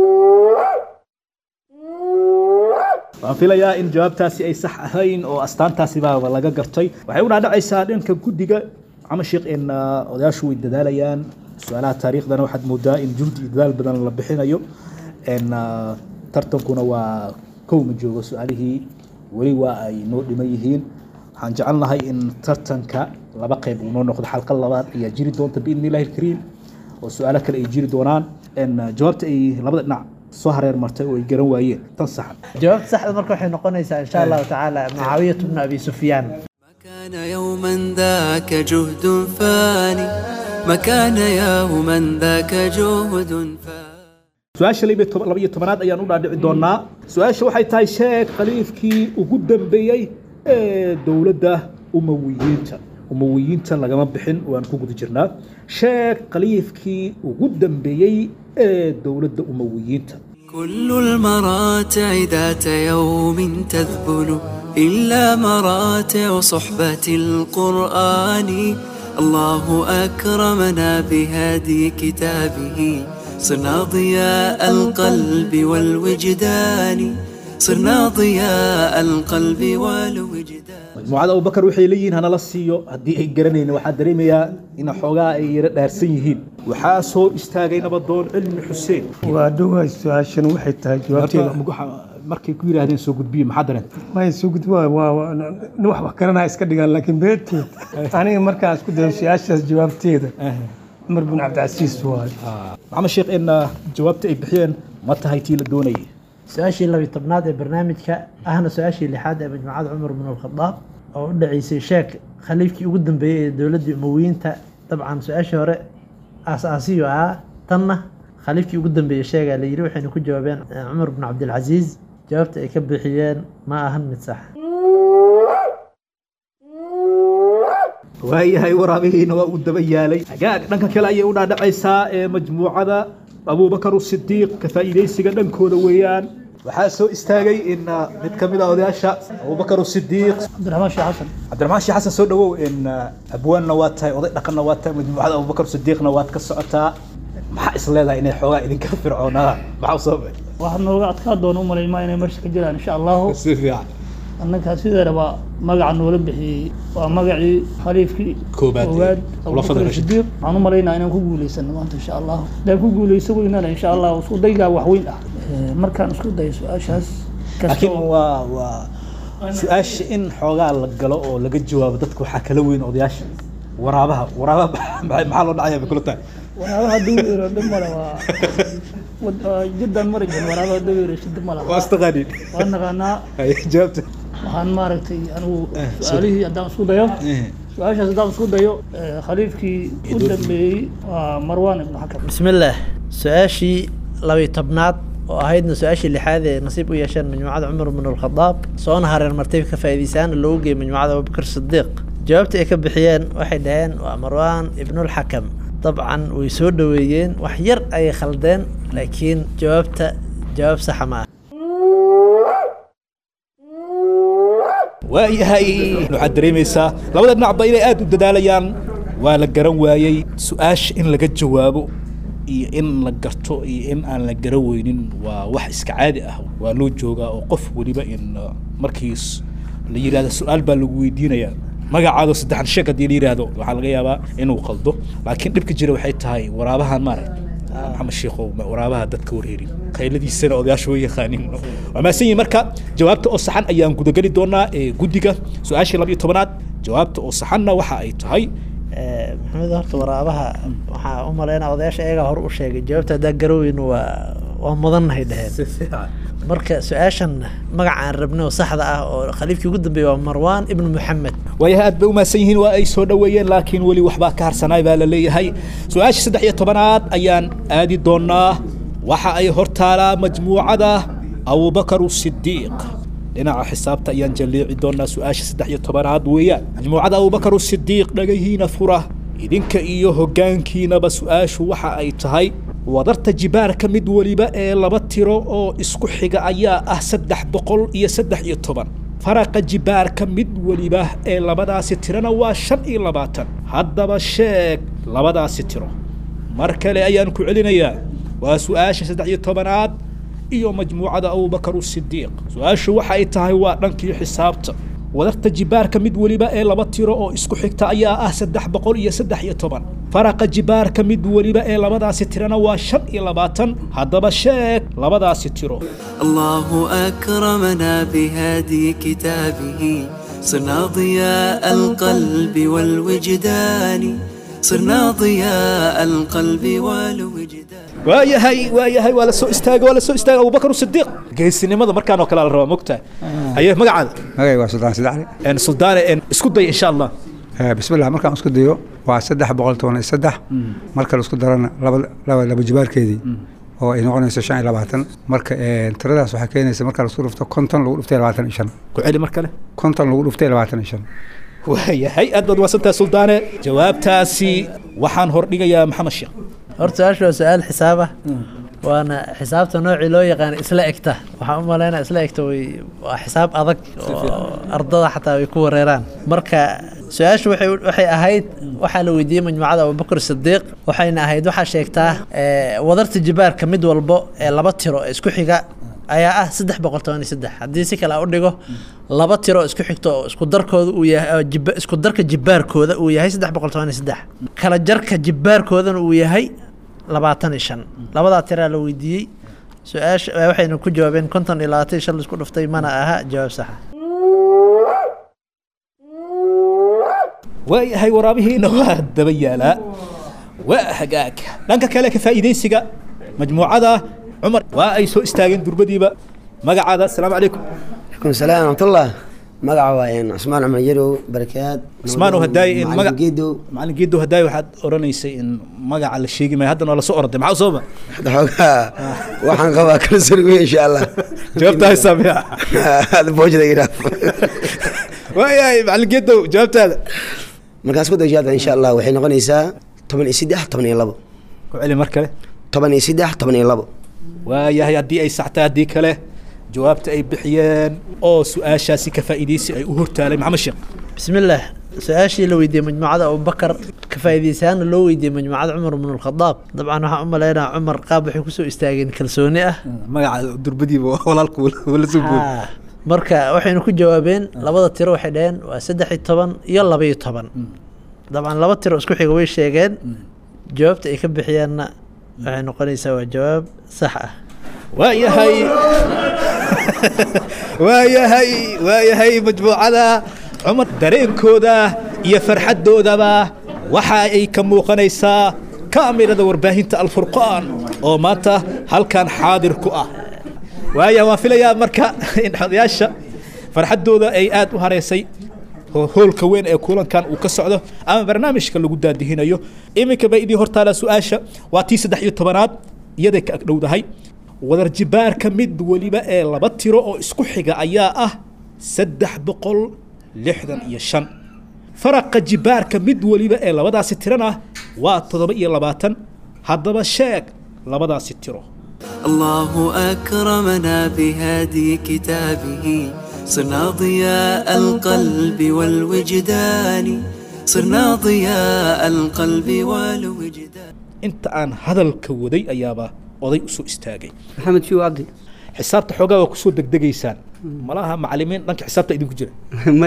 waan filayaa in jawaabtaasi ay sax ahayn oo astaantaasi baaba laga gartay waxay u dhaadhacaysaa dhanka guddiga maxamed sheekh in ah, odayaashu way dadaalayaan su-aalaha taariikhdana waxaad moodaa in juhdi iyo dadaal badan la bixinayo n ah, tartankuna waa kow ma joogo su-aalihii weli waa ay noo dhiman yihiin waxaan jecelnahay in tartanka laba qayb uu noo noqdo xalqa labaad ayaa jiri doonta biidni illahi alkariim oo su-aalo kale ay jiri doonaan n jawaabta ay labada dhinac soo hareer martay oo ay garan waayeen tan saxan jawaabta saxda marka waxay noqonaysaa insha allahu tacaala mucaawiyatu bnu abi sufyaan كان يوما ذاك جهد فاني ما كان يوما ذاك جهد فاني su-aasha laba iyo toban- laba iyo tobanaad ayaan u dhaadhici doonaa su-aasha waxay tahay sheeg khaliifkii ugu dambeeyey ee dowladda umawiyiinta umawiyiinta lagama bixin waan ku guda jirnaa sheeg khaliifkii ugu dambeeyey ee dowladda umawiyiinta كل المراتع ذات يوم تذبل إلا مراتع صحبة القرآن الله أكرمنا بهدي كتابه صرنا ضياء القلب والوجدان صرنا ضياء القلب والوجدان majmuucada abubakar waxay leeyihiin hanala siiyo haddii ay garanayna waxaa dareemayaa in xoogaa ay yara dhaarsan yihiin waxaa soo istaagay nabadoon cilmi xuseen waa dhowahay su-aashan waxay tahay jawaabteeda markay ku yidhaahdeen soo gudbiye maxaa dareen may soo gudbi waa waa waa- nin wax wax garanaya iska dhigaan laakiin beerteed aniga markaan isku dayo su-aashaas jawaabteeda cumar bin cabdicasiis waaye maxamed sheekh in ah, jawaabta ay bixiyeen ma tahay tii la doonayay su-aashii labiyi tobnaad ee barnaamijka ahna su-aashii lixaad ee majmuucada cumar bin alkhadaab oo u dhaceysay sheek khaliifkii ugu dambeeyey ee dowladdii umowiyiinta dabcan su-aashii hore aas-aasiyo ahaa tanna khaliifkii ugu dambeeyey sheegaa la yidhi waxayna ku jawaabeen eh, cumar bin cabdilcasiis jawaabta ay ka bixiyeen ma ahan mid sax waayahay waraabihiina waa uu daba yaalay hagaag dhanka kale ayay u dhaadhacaysaa ee majmuucada abubakar sidiiq ka faa'iidaysiga dhankooda weeyaan waxaa soo istaagay in ah, mid ka mid ah odayaasha abubakar sidiiq cabdiraxmaan sheekh xasan cabdiraxmaan sheekh xasan soo dhawow in ah, abwaanna waa tahay oday dhaqanna waa tahay majmuucada abubakar sidiiqna waad ka socotaa maxaa is leedahay inay xoogaa idinka fircoonaa maxaa u sababay waxaa nooga adkaa doona u malaymaa inay meesha ka jiraan insha allahu si fiican annaga sideedaba magaca noola bixiyey waa magacii khaliifkii Koobaad ee koowaad khulafada abubakar Rashid. sidiiq waxaan u malaynaa inaan ku guuleysano maanta insha allahu hadaan ku guuleyso weynana insha allahu isku daygaa wax weyn ah Eh, markaan isku dayo su-aashaas laakiin waa waa su-aasha in xoogaa la galo oo laga jawaabo dadka waxaa kala weyn odayaasha waraabaha waraabaha maxaa maxaa loo dhacaya bay kula tahay waraabaha dawiiro dhib male waa wad- waa jiddan mari jirin waraabaha dawiiro shida male waa istaqaaniin waa naqaanaa Haye, jawaabta waxaan maaragtay anigu su-aalihii haddaan isku dayo su-aashaas haddaan isku dayo eh, khaliifkii u dambeeyey waa marwan ibnu xakam bismillaah su-aashii labiyi tobnaad oo ahaydna su-aashii lixaad ee nasiib u yeesheen majmuucada cumar bin alkhadaab soona hareer martay ka faa'iidaysaana loogu geeyey majmuucada abubakar sidiiq jawaabta ay ka bixiyeen waxay dhaheen waa marwan ibnulxakam dabcan way soo dhoweeyeen wax yar ayay khaldeen laakiin jawaabta jawaab saxa ma ah waayahay waxaad dareemaysaa labada dhinacba inay aad u dadaalayaan waa la garan waayey su-aasha in laga jawaabo iyo in la garto iyo in aan la garan weynin waa wax iska caadi ah waa loo joogaa oo qof weliba in uh, markiis la yidhahdo su-aal baa lagu weydiinayaa magacaado saddexan sheeg haddii la yidhaahdo waxaa laga yaabaa inuu qaldo laakiin dhibka jira waxay tahay waraabahan maaragt maxamed sheekhow ma- waraabaha dadka warheerin qayladiisana odayaasha way yaqaanin waa mahadsan yihin marka jawaabta oo saxan ayaan gudageli doonaa ee guddiga su-aashii labiyo tobanaad jawaabta oo saxanna waxa ay tahay Eh, maxamed horta waraabaha waxaa u malaynaa odayaasha iyagaa hore u sheegay jawaabta haddaa garaweynu waa waa mudannahay dheheen marka su-aashan magaca aan rabnay oo saxda ah oo khaliifkii ugu dambeeyey waa marwan ibnu muxamed waayahay aad bay u mahadsan yihiin waa ay soo dhoweeyeen laakiin weli waxbaa ka harsanaay baa la leeyahay su-aasha saddex iyo tobanaad ayaan aadi doonaa waxa ay hortaalaa majmuucada abubakar sidiiq dhinaca xisaabta ayaan jalliici doonaa su-aasha saddex iyo tobanaad weeyaan majmuucada abubakar sidiiq dhagahiina fura idinka iyo hoggaankiinaba su-aashu waxa ay tahay wadarta jibaarka mid weliba ee laba tiro oo isku xiga ayaa ah saddex boqol iyo saddex iyo toban faraqa jibaarka mid weliba ee labadaasi tirana waa shan iyo labaatan haddaba sheeg labadaasi tiro mar kale ayaan ku celinayaa waa su-aasha saddex iyo tobanaad iyo majmuucada abubakar sidiiq su-aashu waxa ay tahay waa dhankii xisaabta wadarta jibaarka mid weliba ee laba tiro oo isku xigta ayaa ah saddex boqol iyo saddex iyo toban faraqa jibaarka mid weliba ee labadaasi tirana waa shan iyo labaatan haddaba sheeg labadaasi tiro الله أكرمنا بهدي كتابه صرنا ضياء القلب والوجدان صرنا ضياء القلب والوجدان waayahay waayahay waa la soo istaagay waa la soo istaagay abubakar sidiiq geesinimada markaan oo kale la rabaa mogtahay haye magacaada magacayga waa suldaan sadexle En suldaane en isku day insha allah bismillah markaan isku dayo waa saddex boqol toban iyo saddex marka la isku darana laba laba laba jibaarkeedii oo ay noqonayso shan iyo labaatan marka eh, tiradaas waxay keenaysa marka la isku dhufto konton lagu dhuftay labaatan iyo shan ku celi mar kale konton lagu dhuftay labaatan iyo shan waayahay aad baad waasantahay suldaane jawaabtaasi waxaan hordhigayaa maxamed sheekh horta su-aashu waa su-aal xisaab ah waana xisaabta noocii loo yaqaan isla egta waxaan u malaynaa isla egta way waa xisaab adag oo ardada xataa way ku wareeraan marka su-aashu waxay waxay ahayd waxaa la weydiiyey majmuucada abubakar sidiiq waxayna ahayd waxaa sheegtaa eh, wadarta jibaarka mid walbo ee laba tiro ee isku xiga ayaa ah saddex boqol toban iyo saddex haddii si kale aan u dhigo laba tiro isku xigto oo isku darkooda uu yahay oo jibba- isku darka jibbaarkooda uu yahay saddex boqol toban iyo saddex kala jarka jibbaarkoodana uu yahay labaatan iyo shan labadaa tiraa la weydiiyey su-aasha waxayna ku jawaabeen konton iyo labaatan iyo shan laisku dhuftay mana aha jawaab saxa waayahay waraabihiina waa daba yaalaa waa hagaag dhanka kale ka faa'iidaysiga majmuucada cumar waa ay soo istaageen durbadiiba magacaada asalaamu calaykum عليكم السلام ورحمة الله magaca waa een cusmaan cumar yarow barakaad cusmaanow hadaaye in maga Macallin geedow macallin geedow hadaaye waxaad odhanaysay in magaca la sheegi maayo haddana waa lasoo orday maxaa usooba xoogaa waxaan qabaa kalsooni weyn insha allah jawaabta haysaa miya hada boojada iraa waayahay macallin geedow jawaabtaada markaas ku dajaada insha allah waxay noqonaysaa toban iyo saddex toban iyo labo ku celi mar kale toban iyo saddex toban iyo labo waayahay haddii ay saxtay haddii kale jawaabta ay bixiyeen oo su-aashaasi ka faa'iidaysi ay u hortaalay maxamed sheekh بسم الله su-aashii la weydiiyey majmuucada abubakar ka faa'iidaysaana loo weydiiyey majmuucada cumar bn alkhadaab dabcan waxaan u malaynaa cumar qaab waxay kusoo istaageen kalsooni ah magaca durbadiiba walaalku wala soo bood Haa. marka waxaynu ku jawaabeen labada tiro waxay dhaheen waa saddex iyo toban iyo laba iyo toban dabcan laba tiro isku xiga way sheegeen jawaabta ay ka bixiyeenna waxay noqonaysaa waa jawaab sax ah waayahay waayahay waayahay majmuucada cumar dareenkooda iyo farxaddoodaba waxa ay ka muuqanaysaa kaamirada warbaahinta alfurqaan oo maanta halkan xaadir ku ah waaya waan filayaa marka in odayaasha farxaddooda ay aad u hareysay ho- hoolka weyn ee kulankan uu ka socdo ama barnaamijka lagu daadihinayo iminka bay idii hortaala su-aasha waa tii saddex iyo tobanaad iyaday ka agdhowdahay wadar jibaarka mid weliba ee laba tiro oo isku xiga ayaa ah saddex boqol lixdan iyo shan faraqa jibaarka mid weliba ee labadaasi tirana waa toddoba iyo labaatan haddaba sheeg labadaasi tiro الله أكرمنا بهدي كتابه صرنا ضياء القلب والوجدان صرنا ضياء القلب والوجدان inta aan hadalka waday ayaaba oday u soo istaagay maxamed shiw cabdi xisaabta xoogaa waa kusoo degdegaysaan malaha macalimiin dhanka xisaabta idinku jira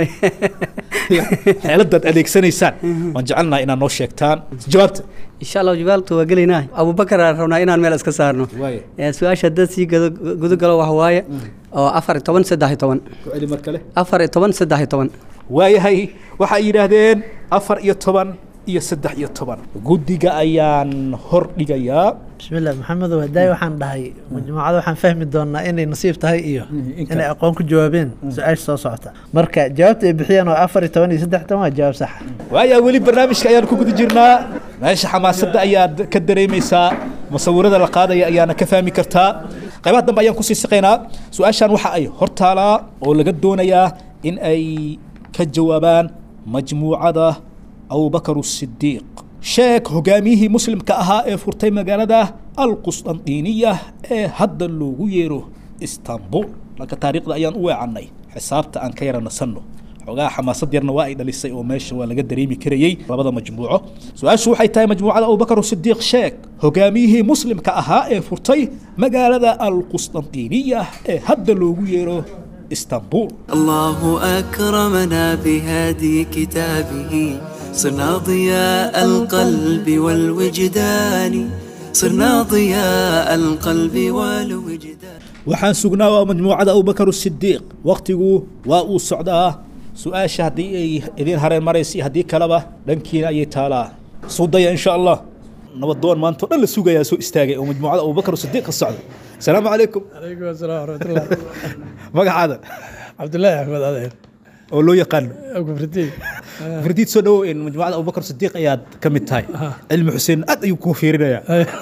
xeeladaad adeegsanaysaan waan jecelnaha inaad noo sheegtaan jawaabta insha allah jawaaltu waa gelaynaa abubakar aan rabnaa inaan meel iska saarno Waaye. Ee, su-aasha haddaad sii gado- gudagalo waxa waaye oo afar iyo toban saddex iyo toban ku celi mar kale afar iyo toban saddex iyo toban waayahay waxay yidhaahdeen afar iyo toban iyo saddex iyo toban guddiga ayaan hor dhigayaa بسم الله محمد وهداي waxaan dhahay majmuucada waxaan fahmi doonaa inay nasiib tahay iyo inay aqoon ku jawaabeen su-aasha soo socota marka jawaabta ay bixiyeen waa afar iyo toban iyo saddex toban waa jawaab sax ah waaya weli barnaamijka ayaan ku guda jirnaa meesha xamaasadda ayaad ka dareemaysaa musawirada la qaadaya ayaana ka fahmi kartaa qaybaha dambe ayaan kusii siqaynaa su-aashan waxa ay hortaalaa oo laga doonayaa in ay ka jawaabaan majmuucada abubakar sidiiq sheeg hogaamiyihii muslimka ahaa ee furtay magaalada alqusdandiiniya ee hadda loogu yeero istanbul dhanka taariikhda ayaan u weecannay xisaabta aan ka yara nasanno xogaa xamaasad yarna waa ay dhalisay oo meesha waa laga dareemi karayey labada majmuuco su-aashu waxay tahay majmuucada abubakar sidiiq sheeg hogaamiyihii muslimka ahaa ee furtay magaalada alqusdandiiniya ee hadda loogu yeero istanbul الله أكرمنا بهدي كتابه صرنا ضياء القلب والوجدان صرنا ضياء القلب والوجدان waxaan sugnaa waa majmuucada abubakar sidiiq waktigu waa uu socdaa su-aasha haddii ay idiin hareen maraysa iyo haddii kaleba dhankiina ayay taalaa sudaya insha allah nabadoon maanta o dhan la sugayaa soo istaagay oo majmuucada abubakar sidiiq ka socda asalaamu calaykum عليكم السلام ورحمة الله magacaada عبد الله أحمد أذهب oo loo yaqaano أبو فردي fardiid soo dhawow in majmuucada abubakar sidiiq ayaad ka mid tahay cilmi xuseen aad ayuu kuu fiirinayaa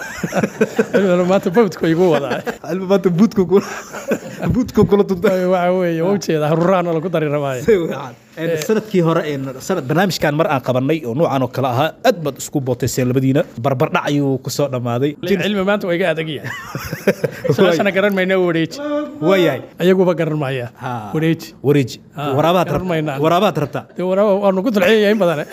أنا ما تبوت كوي قوة ذا cilmi maanta buudku buudku kula dunta waxa weeye wawjeeda haruraan lagu dari rabaaye sanadkii hore ee sanad barnaamijkan mar aan qabanay oo noocan oo kale ahaa aad baad isku bootayseen labadiina barbardhac ayuu kusoo dhammaaday cilmi maanta waa iga adag yahay su-aashana garan mayna wareeji waayahay ayaguba garan maya wareeji wareeji Ah, waraabaad garan rabtaa maynaan. waraabaad rabtaa dee waraaba waanu ku dalceeyahay in badan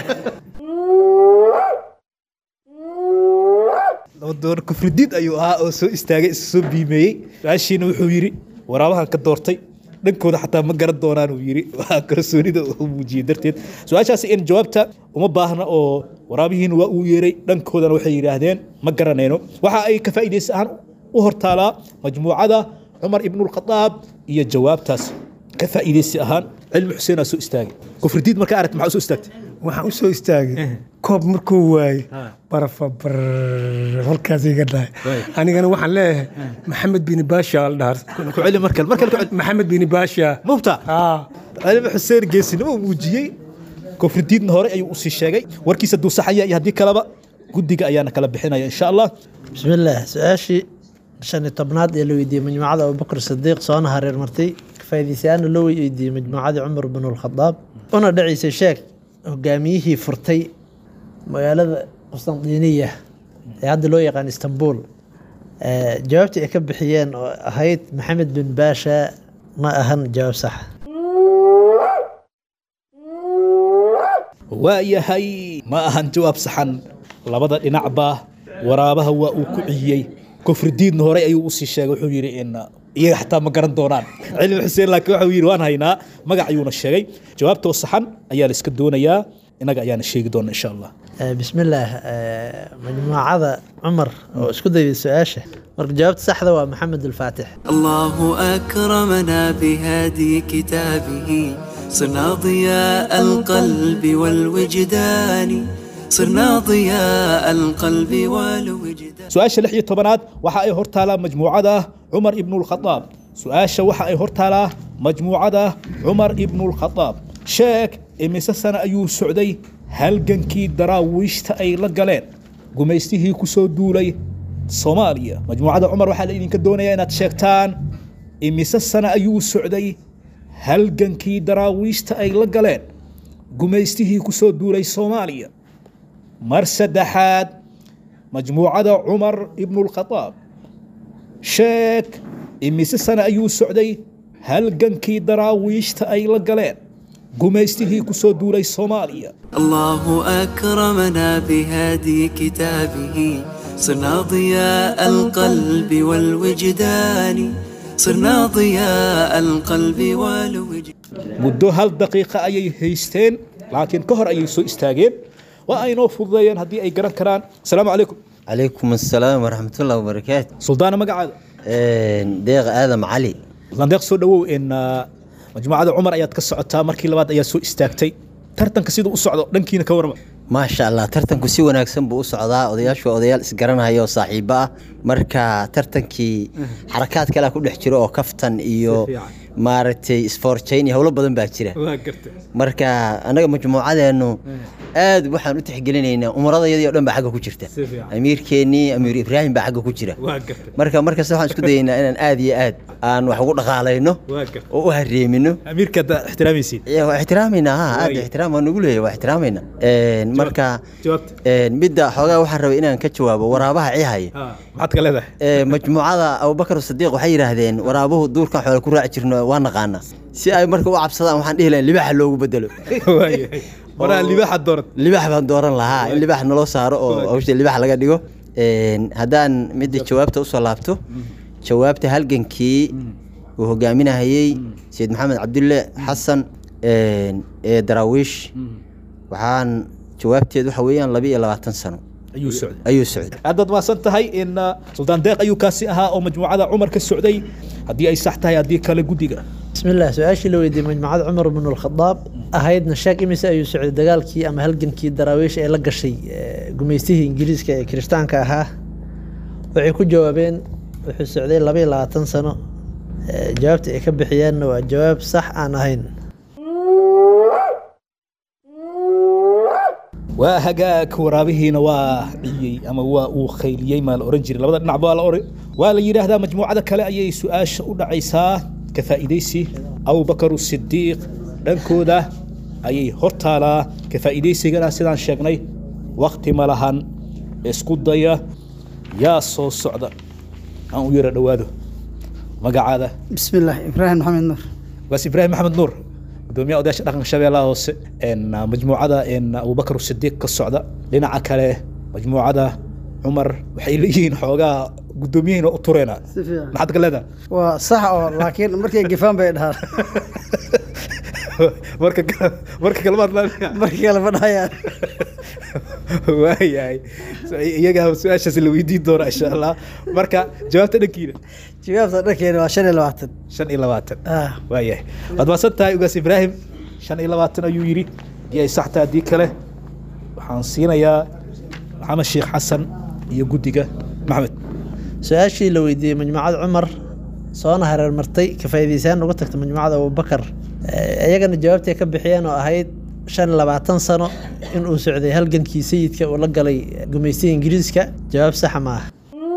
nabadoon kufridiid ayuu ahaa oo soo istaagay isu soo biimeeyey su-aashiina wuxuu yidhi waraabahan ka doortay dhankooda xataa ma garan doonaan uu yidhi waa kalsoonida uu muujiyey darteed su-aashaasi in jawaabta uma baahna oo waraabihiin waa uu yeeray dhankoodana waxay yidhaahdeen ma garanayno waxa ay ka faa'iidaysa ahaan u hortaalaa majmuucada cumar ibnulkhadaab iyo jawaabtaas ka faa'iidaysi ahaan cilmi xuseenaa soo istaagay kufridiid markaa aragti maxaa u soo istaagtay waxaan u soo istaagay koob markuu waayey barafa bar halkaas iga dhahay anigana waxaan leeyahay maxamed bini baasha la dhahaa ku celi markale markale ku celi maxamed bini baasha mubta cilmi xuseen geesinimo uu muujiyey kufridiidna hore ayuu usii sheegay warkiisa duu saxaya iyo haddii kaleba guddiga ayaana kala bixinaya insha allah bismillaah su-aashii shan iyo tobnaad ee la weydiiyey majmuucada abubakr sidiiq soona hareer martay faa'iidaysayaana loo weydiiyey majmuucadii cumar bin alkhadaab una dhaciisay sheeg hogaamiyihii furtay magaalada qustandiniya ee hadda loo yaqaan istanbul jawaabtii ay ka bixiyeen oo ahayd maxamed bin baasha ma ahan jawaab sax waa yahay ma ahan jawaab saxan labada dhinacba waraabaha waa uu ku ciyey kufridiidna hore ayuu usii sheegay wuxuu yidhi in iyaga xataa ma garan doonaan cilmi xuseen laakiin waxa uu yidhi waan haynaa magac ayuuna sheegay jawaabtoo saxan ayaa la iska doonayaa innaga ayaana sheegi doona insha allah bismillaah majmuucada cumar oo isku dayday su-aasha marka jawaabta saxda waa maxamed alfaatix الله أكرمنا بهدي كتابه صرنا ضياء القلب والوجدان صرنا ضياء القلب والوجدان su-aasha lix iyo tobanaad waxa ay hortaalaa majmuucada cumar ibnulkhadaab su-aasha waxa ay hortaalaa majmuucada cumar ibnulkhadaab sheeg imise sana ayuu socday halgankii daraawiishta ay la galeen gumaystihii ku soo duulay soomaaliya majmuucada cumar waxaa la idinka doonayaa inaad sheegtaan imise sana ayuu socday halgankii daraawiishta ay la galeen gumaystihii ku soo duulay soomaaliya mar saddexaad majmuucada cumar ibnulkhadaab sheeg imise sana ayuu socday halgankii daraawiishta ay la galeen gumaystihii ku soo duulay soomaaliya الله أكرمنا بهدي كتابه صرنا ضياء القلب والوجدان صرنا ضياء القلب والوجدان muddo hal daqiiqa ayay haysteen laakiin ka hor ayay soo istaageen waa aynoo fududeeyeen haddii ay garan karaan asalaamu calaykum calaykum assalaam waraxmatullahi wabarakaatu suldaana magacaada deeq aadam cali landeeq soo dhawow in majmuucada cumar ayaad ka socotaa markii labaad ayaa soo istaagtay tartanka siduu u socdo dhankiina ka warma maasha allah tartanku si wanaagsan buu u socdaa odayaashu waa odayaal isgaranaya oo saaxiibo ah marka tartankii xarakaad kalea ku dhex jiro oo kaftan iyo maaragtay isfoorjayn iyo howlo badan baa jira marka annaga majmuucadeenu aad waxaan u tixgelinaynaa umaradayadii o dhan baa xagga ku jirta amiirkeennii amiir ibraahim baa xagga ku jira marka markasta waxaan isku dayaynaa inaan aad iyo aad aan wax ugu dhaqaalayno oo u hareemino amiirkaad ixtiraamaysiin waa ixtiraamayna ha aad ixtiraam waa nagu leeyahay waa ixtiraamayna marka midda xoogaa waxaan rabay inaan ka jawaabo waraabaha cihaya maxaad ka leedahay majmuucada abubakar sadiiq waxay yidhaahdeen waraabuhu duurkan xoola ku raaci jirno waa naqaanaa si ay marka u cabsadaan waxaan dhihi lahayn libaxa loogu bedelo libax baan dooran lahaa in libax naloo saaro oo hawsha libax laga dhigo haddaan midda jawaabta usoo laabto jawaabta halgankii uu hogaaminahayey sayid maxamed cabdulle xasan ee daraawiish waxaan jawaabteed waxa weeyaan laba iyo labaatan sano ayuu socday ayuu socday haddaad maasan tahay in suldaan deeq ayuu kaasi ahaa oo majmuucada cumar ka socday haddii ay sax tahay haddii kale guddiga bismillaah su-aashii la weydiiyey majmuucada cumar bin alkhadaab ahaydna sheeg imise ayuu socday dagaalkii ama halgankii daraawiish ee la gashay gumaystihii ingiriiska ee kirishtaanka ahaa waxay ku jawaabeen wuxuu socday laba iyo labaatan sano jawaabta ay ka bixiyeenna waa jawaab sax aan ahayn waa hagaag waraabihiina waa ciyey ama waa uu khayliyey maa la oran jiray labada dhinac baa la oran waa la yidhaahdaa majmuucada kale ayay su-aasha u dhacaysaa ka faa'iidaysi abubakaru sidiiq dhankooda ayay hortaalaa ka faa'iidaysigana sidaan sheegnay wakti ma lahan isku daya yaa soo socda aan u yara dhowaado magacaada بسم الله إبراهيم محمد نور waas ibraahim maxamed nuur gudoomiyaha odayaasha dhaqanka shabeellaha hoose majmuucada abubakar sidiiq ka socda dhinaca kale majmuucada cumar waxay leeyihiin xoogaa guddoomiyihiina u tureena si fiican maxaad ka leedahay waa sax oo laakiin markay gefaan bay dhahaan marka kale- marka kalemaad markii kale ma dhahayaan waayahay So, iyaga su-aashaas la weydiin doona insha allah marka jawaabta dhankiina jawaabta dhankeena waa shan iyo labaatan shan iyo labaatan ah waayahay waad maasan tahay ugaas ibraahim shan iyo labaatan ayuu yidhi haddii ay sax tahay haddii kale waxaan siinayaa maxamed sheekh xasan iyo guddiga maxamed su-aashii la weydiiyey majmuucada cumar soona hareer martay ka faa'iidaysaan uga tagta majmuucada abubakar Eh, iyagana jawaabtay ka bixiyeen oo ahayd shan iyo labaatan sano in uu socday halgankii sayidka uu la galay gumaystiga ingiriiska jawaab saxa ma ah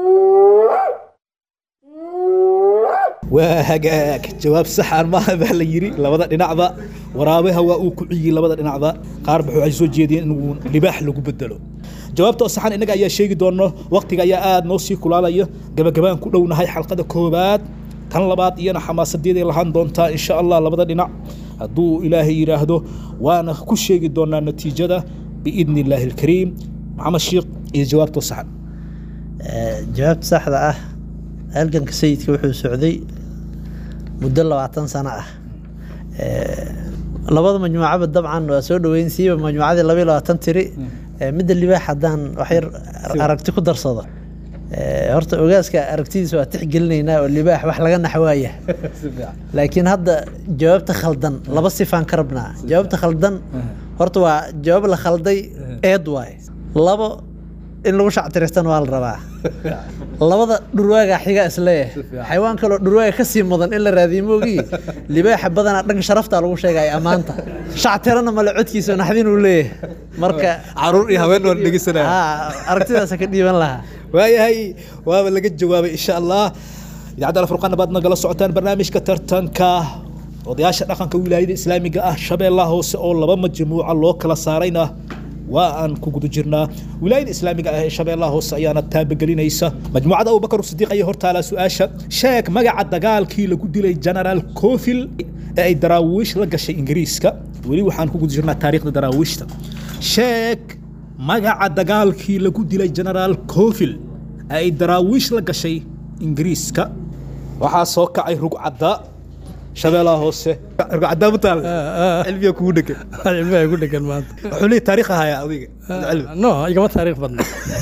waa hagaag jawaab saxan maaha baa la yidhi labada dhinacba waraabaha waa uu ku ciyey labada dhinacba qaarba waxay soo jeediyeen in uu libaax lagu bedelo jawaabta oo saxan innaga ayaa sheegi doono waqtiga ayaa aada noo sii kulaalaya gabagabaan ku dhownahay xalqada koobaad tan labaad iyana xamaasadeeday lahaan doontaa insha allah labada dhinac hadduu ilaahay yidhaahdo waana ku sheegi doonaa natiijada biidni illaahi alkariim maxamed sheekh iyo jawaabta oo saxan Eh, jawaabta saxda ah halganka sayidka wuxuu socday muddo labaatan sano ah Eh, labada majmuucaba dabcan waa soo dhoweyn siiba majmuucadii laba iyo labaatan tiri Eh, midda libaax haddaan wax yar aragti ku darsado Eh, horta ogaaska aragtidiisa waa tixgelinaynaa oo libaax wax laga naxwaaya laakiin hadda jawaabta khaldan laba sifaan ka rabnaa jawaabta khaldan horta waa jawaab la khalday eed waaye labo in lagu shactiristan waa la rabaa labada dhurwaaga xiga isleeyahay xayawaan kaloo dhurwaaga ka sii mudan in la raadiyo moogii libaaxa badanaa dhanka sharafta lagu sheegaya ammaanta shactirana male codkiisa naxdin uu leeyahay marka caruur iyo haween waan dhegeysanaya Ha, aragtidaasa ka dhiiban lahaa waayahay waaba laga jawaabay insha allah idaacadda alfurqaana baad nagala socotaan barnaamijka tartanka odayaasha dhaqanka wilaayada islaamiga ah shabeellaha hoose oo laba majmuuca loo kala saarayna waa aan ku guda jirnaa wilaayada islaamiga ah ee shabeellaha hoose ayaana taabagelinaysa majmuucada abubakar sidiiq ayaa hortaalaa su-aasha sheeg magaca dagaalkii lagu dilay genaraal cofil ee ay daraawiish la gashay ingiriiska weli waxaan ku guda jirnaa taariikhda daraawiishta sheeg magaca dagaalkii lagu dilay genaraal cofil ee ay daraawiish la gashay ingiriiska waxaa soo kacay rugcadda shabeellaha hoose rugcadda ma taal cilmiga kugu dhegan cilmiga ku dhegan maanta wuxuu leeyahay taariikh ahayaa adiga no igama taariikh badna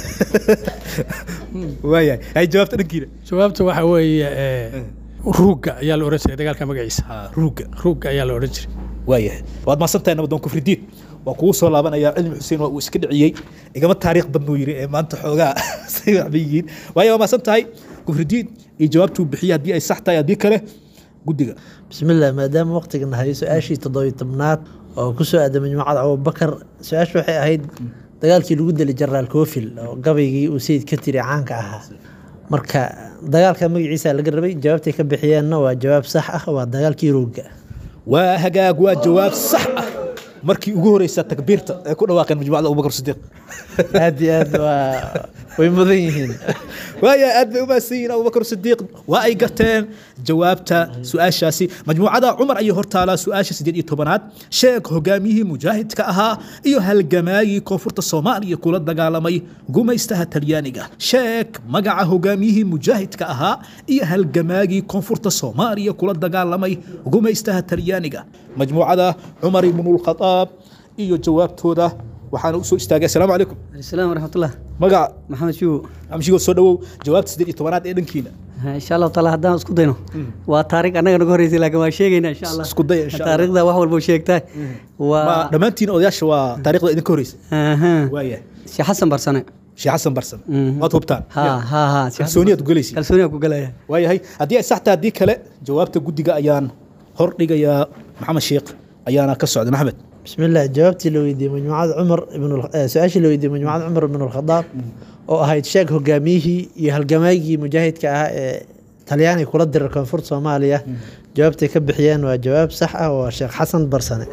waayahay hay jawaabta dhankiina jawaabta waxa weeye eh, ruugga ayaa la oran jiray dagaalka magaciisa ruugga ruugga ayaa la oran jiray waayahay waad maasantahay nabadoon kufridiin waa kugu soo laabanayaa cilmi xuseen waa uu iska dhiciyey igama taariikh badnuu yidhi ee maanta xoogaa say waxba yihiin waayo waa maasan tahay kufridiin iyo jawaabtuu bixiyey haddii ay sax tahay haddii kale guddiga bismillaah maadaama waqtiga nahayo su-aashii toddobiyo tobnaad oo ku soo aaday majmuucada abubakar su-aashu waxay ahayd dagaalkii lagu dilay jenaraal cofil oo gabaygii uu sayid ka tiri caanka ahaa marka dagaalka magaciisa laga rabay jawaabtay ka bixiyeenna waa jawaab sax ah waa dagaalkii roogga waa hagaag waa jawaab sax ah markii ugu horeysa takbiirta ee ku dhawaaqeen majmuucada abubakar sidiiq aad iyo aad waa way mudan yihiin waaya aad bay u mahadsan yihiin abubakar sidiiq waa ay garteen jawaabta su-aashaasi majmuucada cumar ayay hortaalaa su-aasha sideed iyo tobanaad sheeg hogaamiyihii mujaahidka ahaa iyo halgamaagii koonfurta soomaaliya kula dagaalamay gumaystaha talyaaniga sheeg magaca hogaamiyihii mujaahidka ahaa iyo halgamaagii koonfurta soomaaliya kula dagaalamay gumaystaha talyaaniga majmuucada cumar ibnulkhadaab iyo jawaabtooda waxaana usoo istaagay asalaamu calaykum السلام ورحمة الله magaca محمد شو amshigo soo dhawow jawaabta sideed iyo tobanaad ee dhankiina إن شاء الله تعالى هدان اسكو دينو وتاريخ أنا نقول رئيسي لكن ما شيء إن شاء الله اسكو دي إن شاء الله. تاريخ ذا واحد بوشيكتاي و ma dhammaantiin odayaasha waa taariikhda idinka horeysa أها waaya شي حسن برسنة sheekh xasan barsan waad hubtaan ها ها ها kalsooniyaad ku gelaysa kalsooniyaad ku galaya waayahay haddii ay sax tahay haddii kale jawaabta guddiga ayaan hor dhigayaa maxamed sheekh ayaana ka socda maxamed bismillaah jawaabtii la weydiiyey majmuucada cumar ibn su-aashii la weydiiyey majmuucada cumar ibn alkhadaab oo ahayd sheeg hogaamiyihii iyo halgamaagii mujaahidka ahaa ee talyaaniga kula diray koonfurta soomaaliya jawaabtay ka bixiyeen waa jawaab sax ah waa sheekh xasan barsane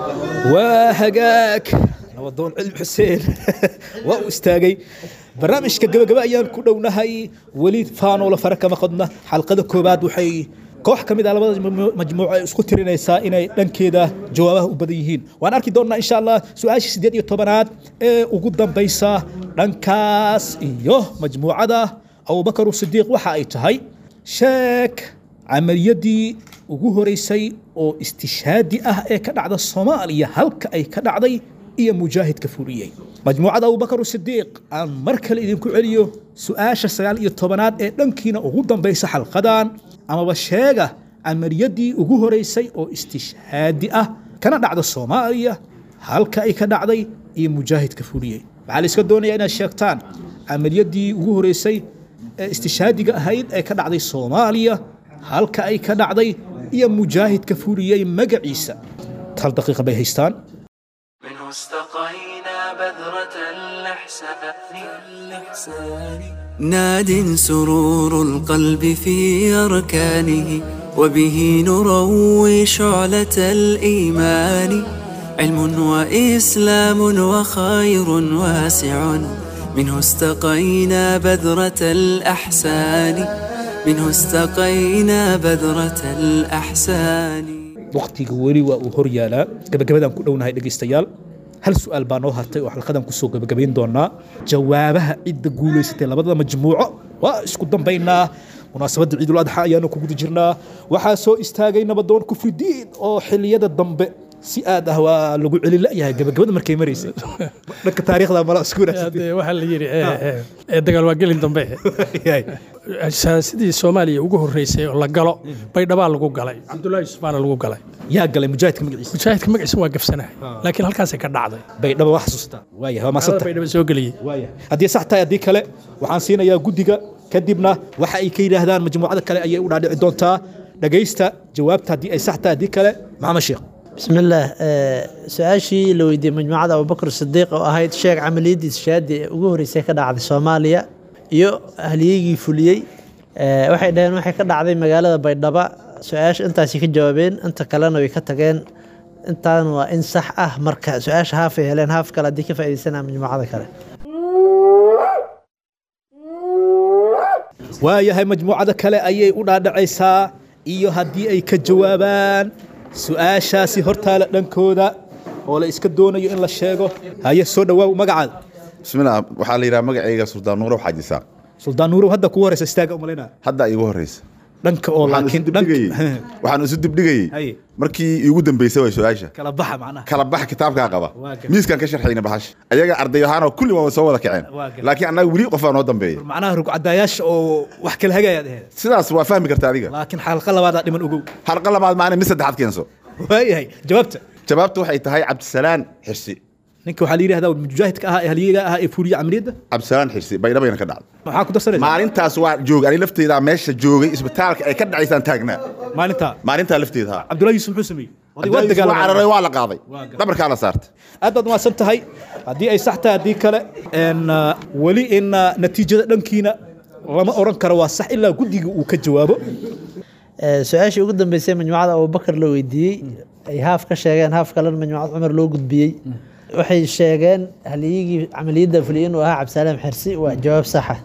waa hagaag nabadoon cilmi xuseen waa uu istaagay barnaamijka gabagaba ayaan ku dhownahay weli faanoola fara kama qodna xalqada koobaad waxay koox ka mid ah labada majmu- majmuuco ay isku tirinaysaa inay dhankeeda jawaabaha u badan yihiin waan arki doonnaa insha allah su-aasha siddeed iyo tobanaad ee ugu dambaysa dhankaas iyo majmuucada abubakar sidiiq waxa ay tahay sheeg camaliyadii ugu horeysay oo istishaadi ah ee ka dhacda soomaaliya halka ay ka dhacday iyo mujaahidka fuliyey majmuucada abubakar sidiiq aan mar kale idinku celiyo su-aasha sagaal iyo tobanaad ee dhankiina ugu dambaysa xalqadan amaba sheega camaliyadii ugu horeysay oo istishhaadi ah kana dhacda soomaaliya halka ay ka dhacday iyo mujaahidka fuliyey waxaa la iska doonayaa inaad sheegtaan camaliyadii ugu horeysay ee istishhaadiga ahayd ee ka dhacday soomaaliya halka ay ka dhacday iyo mujaahidka fuliyey magaciisa hal daqiiqa bay haystaan منه استقينا بذرة الإحسان ناد سرور القلب في أركانه وبه نروي شعلة الإيمان علم وإسلام وخير واسع منه استقينا بذرة الأحسان منه استقينا بذرة الأحسان waqtiga weli waa uu hor yaalaa gabagabadaan ku dhownahay dhegaystayaal hal su-aal baa noo hartay oo xalqadan kusoo gabagabayn doonaa jawaabaha cidda guulaysatay labada majmuuco waa isku dambaynaa munaasabadda ciidul adxa ayaanu ku guda jirnaa waxaa soo istaagay nabadoon kufridiin oo xiliyada dambe si aad ah waa lagu celi la'yahay gabagabada markay maraysay dhanka taariikhda mala isku Hadee waxaa la yidhi eh, eh, eh, dagaal waa gelin dambe sidii soomaaliya ugu horreysay oo la galo baydhabaa lagu galay cabdullaahi yusuf baana lagu galay yaa galay mujaahidka magaciisa mujaahidka magaciisa waa gafsanahay laakiin halkaasay ka dhacday baydhaba waa xasuustaa waayahay waa maasanta baydhaba soo geliyey haddii sax tahay haddii kale waxaan siinayaa guddiga kadibna waxa ay ka yidhaahdaan majmuucada kale ayay u dhaadhici doontaa dhagaysta jawaabta haddii ay sax tahay haddii kale maxamed sheekh بسم الله آه، سؤاشي لو يدي مجموعة أبو بكر الصديق أو أهيد شيخ عملية شهادة وجوهري سيكا دعد سوماليا يو أهليجي فوليي آه، waxay dhaheen waxay ka dhacday magaalada baydhaba su-aasha intaasi ka jawaabeen inta kalena way ka tageen intaan waa in sax ah marka su-aasha haafay heleen haaf kale haddii ka faa'iidaysanaa majmuucada kale waayahay majmuucada kale ayay u dhaadhacaysaa iyo haddii ay ka jawaabaan su-aashaasi hortaala dhankooda oo la iska doonayo in la sheego haye soo dhawaaw magacaada bismillah waxaa la yidhaha magacayga suldaan nuurow xaaji saaq suldaan nuurow hadda kugu horeysa istaaga umalayna hadda iigu horeysa dhanka oo Waxaan laakiin isu dibdhigayey waxaan isu dibdhigayey Haye. markii iigu dambeysay way su-aasha kala baxa macnaha kala bax kitaabkaa qaba Waa gar- miiskaan ka sharxayna baxash ayaga arday ahaanoo kulli waa soo wada kaceen Waa gar- laakiin annaga weli qofaa noo dambeeya macnaha rugcadayaasha oo wax kala hagayaad ahayd sidaas waa fahmi karta adiga laakiin xalqa labaadaa dhiman ogow xalqa labaad maana mid saddexaad keenso waayahay jawaabta jawaabtu waxay tahay cabdisalaan xirsi ninka waxaa la yidhahdaa mujaahidka ahaa ee halyeega ahaa ee fuuriya camaliyadda cabdisalaan xirsi baydhabayna ka dhacday maxaa ku darsanaysa maalintaas waa joog ani lafteydaa meesha joogay isbitaalka ay ka dhacaysaan taagnaa maalintaa maalintaa lafteeda ha cabdullahi yuusuf muxuu sameeyey Oday waa Cabdillahi Yusuf waa dagaalamay. cararay waa la qaaday dhabarkaa la saartay aad baad mahadsan tahay haddii ay sax tahay haddii kale en, uh, weli in uh, natiijada dhankiina lama oran karo waa sax ilaa guddiga uu ka jawaabo Ee, su-aashii ugu dambeysay majmuucada abubakar la weydiiyey ay haaf ka sheegeen haaf kalena majmuucad cumar loo gudbiyey waxay sheegeen halyigii camaliyadda fuliyey inuu ahaa cabdisalaam xirsi waa jawaab saxa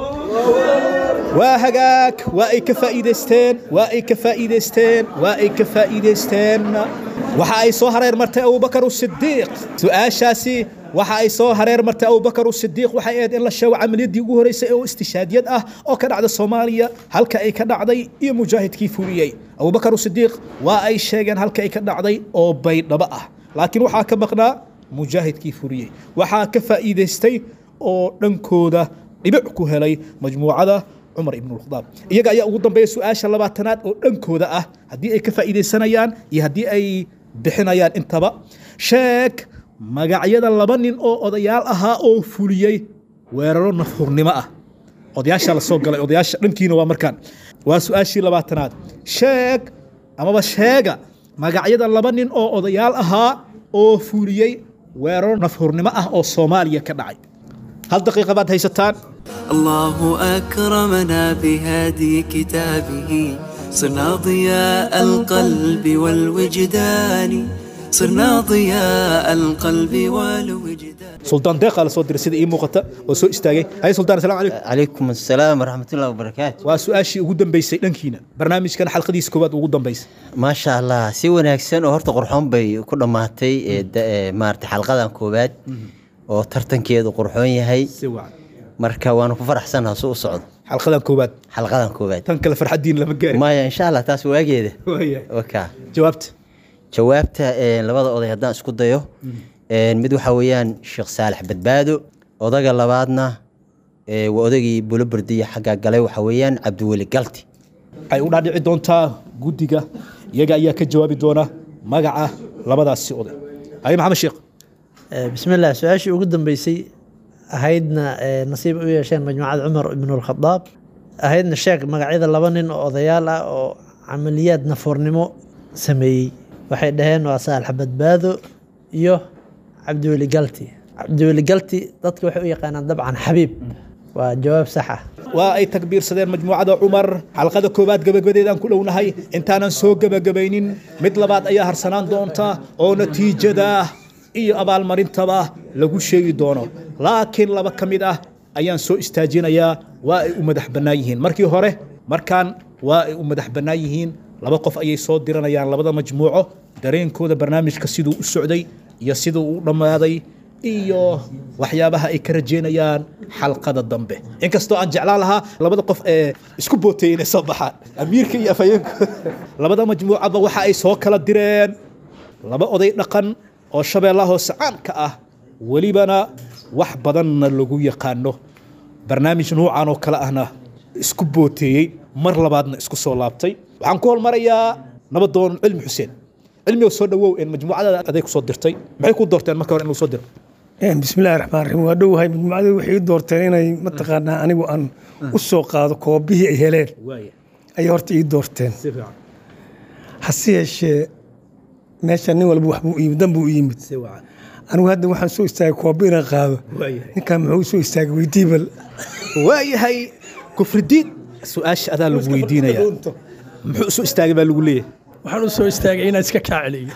waa hagaag waa ay ka faa'iidaysteen waa ay ka faa'iidaysteen waa ay ka faa'iidaysteen waxa ay soo hareer martay abubakar sidiiq su-aashaasi waxa ay soo hareer martay abubakar sidiiq waxay ahayd in la sheego camaliyadii ugu horeysay oo istishaadiyad ah oo ka dhacda soomaaliya halka ay ka dhacday iyo mujaahidkii fuliyey abubakar sidiiq waa ay sheegeen halka ay ka dhacday oo baydhabo ah laakiin waxaa ka maqnaa mujaahidkii fuliyey waxaa ka faa'iidaystay oo dhankooda dhibic ku helay majmuucada cumar ibn khadaab iyaga ayaa ugu dambeeya su-aasha labaatanaad oo dhankooda ah haddii ay ka faa'iidaysanayaan iyo haddii ay bixinayaan intaba sheeg magacyada laba nin oo odayaal ahaa oo fuliyey weeraro nafhurnimo ah odayaasha la soo galay odayaasha dhankiina waa markaan waa su-aashii labaatanaad sheeg amaba sheega magacyada laba nin oo odayaal ahaa oo fuliyey weeraro nafhurnimo ah oo soomaaliya ka dhacay hal daqiiqa baad haysataan الله أكرمنا بهادي كتابه صرنا ضياء القلب والوجدان صرنا ضياء القلب والوجدان suldaan deeqaa la soo diray sida ii muuqata oo soo istaagay hay suldaan asalaamu calaykum calaykum assalaam waraxmatullahi wabarakaatu waa su-aashii ugu dambeysay dhankiina barnaamijkan xalqadiisa koowaad ugu dambeysay maasha allah si wanaagsan oo horta qurxoon bay ku dhammaatay ee da- ee maarata xalqadan koowaad oo tartankeedu qurxoon yahay si wacan marka waanu ku faraxsanaha su u socdo xalqadan koowaad xalqadan koowaad tan kale farxaddiin lama gaari maya insha allah taas waageeda Waayahay. waka jawaabta jawaabta ee, labada oday haddaan isku dayo ee, mid waxaa weeyaan sheekh saalax badbaado odaga labaadna ee, waa odagii bulobardiya xagga galay waxaa weeyaan cabdiweli galti waxay u dhaadhici doontaa guddiga iyaga ayaa ka jawaabi doona magaca labadaasi oday haye maxamed sheekh بسم الله su-aashii ugu dambeysay ahaydna ee, nasiib u yeesheen majmuucada cumar ibn alkhadaab ahaydna sheeg magacyada laba nin oo odayaal ah oo camaliyaad nafoornimo sameeyey waxay dhaheen waa saalax badbaado iyo cabdiweli galti cabdiweli galti dadka waxay u yaqaanaan dabcan xabiib waa jawaab sax ah waa ay takbiirsadeen majmuucada cumar xalqada koowaad gabagabadeedaan ku dhownahay intaanan soo gebagabaynin mid labaad ayaa harsanaan doonta oo natiijada iyo abaalmarintaba lagu sheegi doono laakiin laba ka mid ah ayaan soo istaajinayaa waa ay u madax bannaan yihiin markii hore markaan waa ay u madax bannaan yihiin laba qof ayay soo diranayaan labada majmuuco dareenkooda barnaamijka siduu u socday iyo siduu u dhammaaday iyo waxyaabaha ay ka rajeynayaan xalqada dambe inkastoo aan jeclaan lahaa labada qof ee isku booteeyey inay soo baxaan amiirka iyo afhayeenku labada majmuucaba waxa ay soo kala direen laba oday dhaqan oo shabeellaha hoose caanka ah welibana wax badanna lagu yaqaano barnaamij nuucan oo kale ahna isku booteeyey mar labaadna isku soo laabtay waxaan ku hormarayaa nabadoon cilmi xuseen cilmi oo soo dhawow een majmuucada aday ku soo dirtay maxay ku doorteen marka hore in lagu soo diro bismillahi raxmaan raxiim waa dhowahay majmuucadii waxay ii doorteen inay mataqaanaa anigu aan u soo qaado koobihii ay heleen ayay horta ii doorteen hase yeeshee meesha nin walba wax buu yimid dan buu u yimid anigu hadda waxaan soo istaagay koobi inaan qaado ninkaan muxuu soo istaagay weydiibal waayahay kufridiin su-aasha adaa lagu weydiinaya muxuu isu istaagay baa lagu leeyahay waxaan u soo istaagay inaan iska kaa celiyo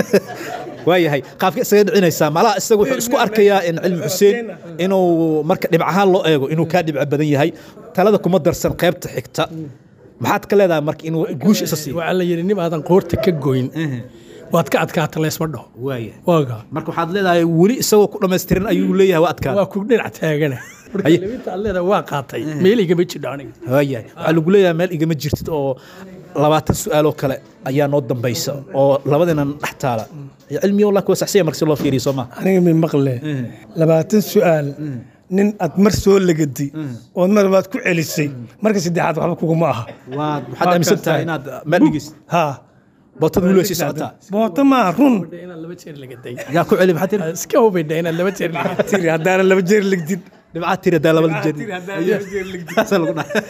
waayahay qaabka isaga dhicinaysaa malaha isaga wuxuu isku arkayaa in cilmi xuseen inuu marka dhibc ahaan loo eego inuu kaa dhibco badan yahay talada kuma darsan qaybta xigta maxaad ka leedahay marka inuu guusha isa siiyo waxaa la yidhi nim aadan qoorta ka goyn waad ka adkaata leesma dhaho waaya waaga marka waxaad leedahay weli isagoo ku dhammaystiran ayuu leeyahay waa adkaada waa ku dhinac taagana marka Haye. labinta aad leedahay waa qaatay meel igama jidho aniga waayahay waxaa lagu leeyahay meel igama jirtid oo labaatan su-aaloo kale ayaa noo dambaysa oo labadinan dhex taala cilmiyo laa kuwa saxsiya marka si loo fiiriyo soo maa aniga mi maqle labaatan su-aal nin aad mar soo lagaday ood mar baad ku celisay marka saddexaad waxba kuguma aha waad waxaad aaminsan tahay inaad meel dhigeysid ha bootad weli way sii socotaa boota maa run inaan laba jeer lagaday yaa ku celi maxaa tiri iska hubidha inaan laba jeer lagaday tiri haddaanan laba jeer legdin dhibcaad tiri haddaa laba jeer Saasaa lagu dhahay.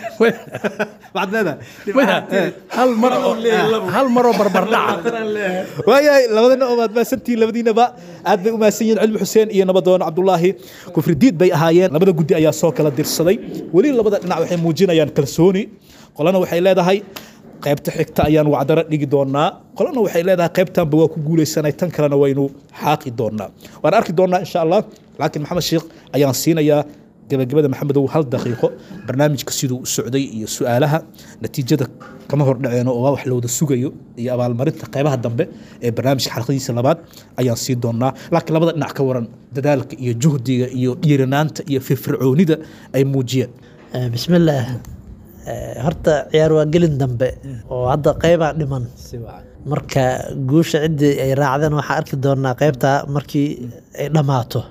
waxaad leedahay hal mar oo hal mar oo barbardhaca waayahay labadana oo maad maasantihiin labadiinaba aad bay u mahadsan yihiin cilmi xuseen iyo nabadoon cabdulaahi kufridiid bay ahaayeen labada guddi ayaa soo kala dirsaday weli labada dhinac waxay muujinayaan kalsooni qolana waxay leedahay qaybta xigta ayaan wacdaro dhigi doonaa qolana waxay leedahay qaybtanba waa ku guuleysanay tan kalena waynu xaaqi doonaa waan arki doonaa insha allah laakiin maxamed sheekh ayaan siinayaa gabagabada maxamedow hal daqiiqo barnaamijka siduu u socday iyo su-aalaha natiijada kama hordhaceeno oo waa wax la wada sugayo iyo abaalmarinta qeybaha dambe ee barnaamijka xalqadiisa labaad ayaan sii doonaa laakiin labada dhinac ka waran dadaalka iyo juhdiga iyo dhiiranaanta iyo firfircoonida ay muujiyeen bismillaah Eh, horta ciyaar waa gelin dambe oo hadda qeybaa dhiman marka guusha ciddii ay raacdeen waxaa arki doonaa qeybta markii ay dhammaato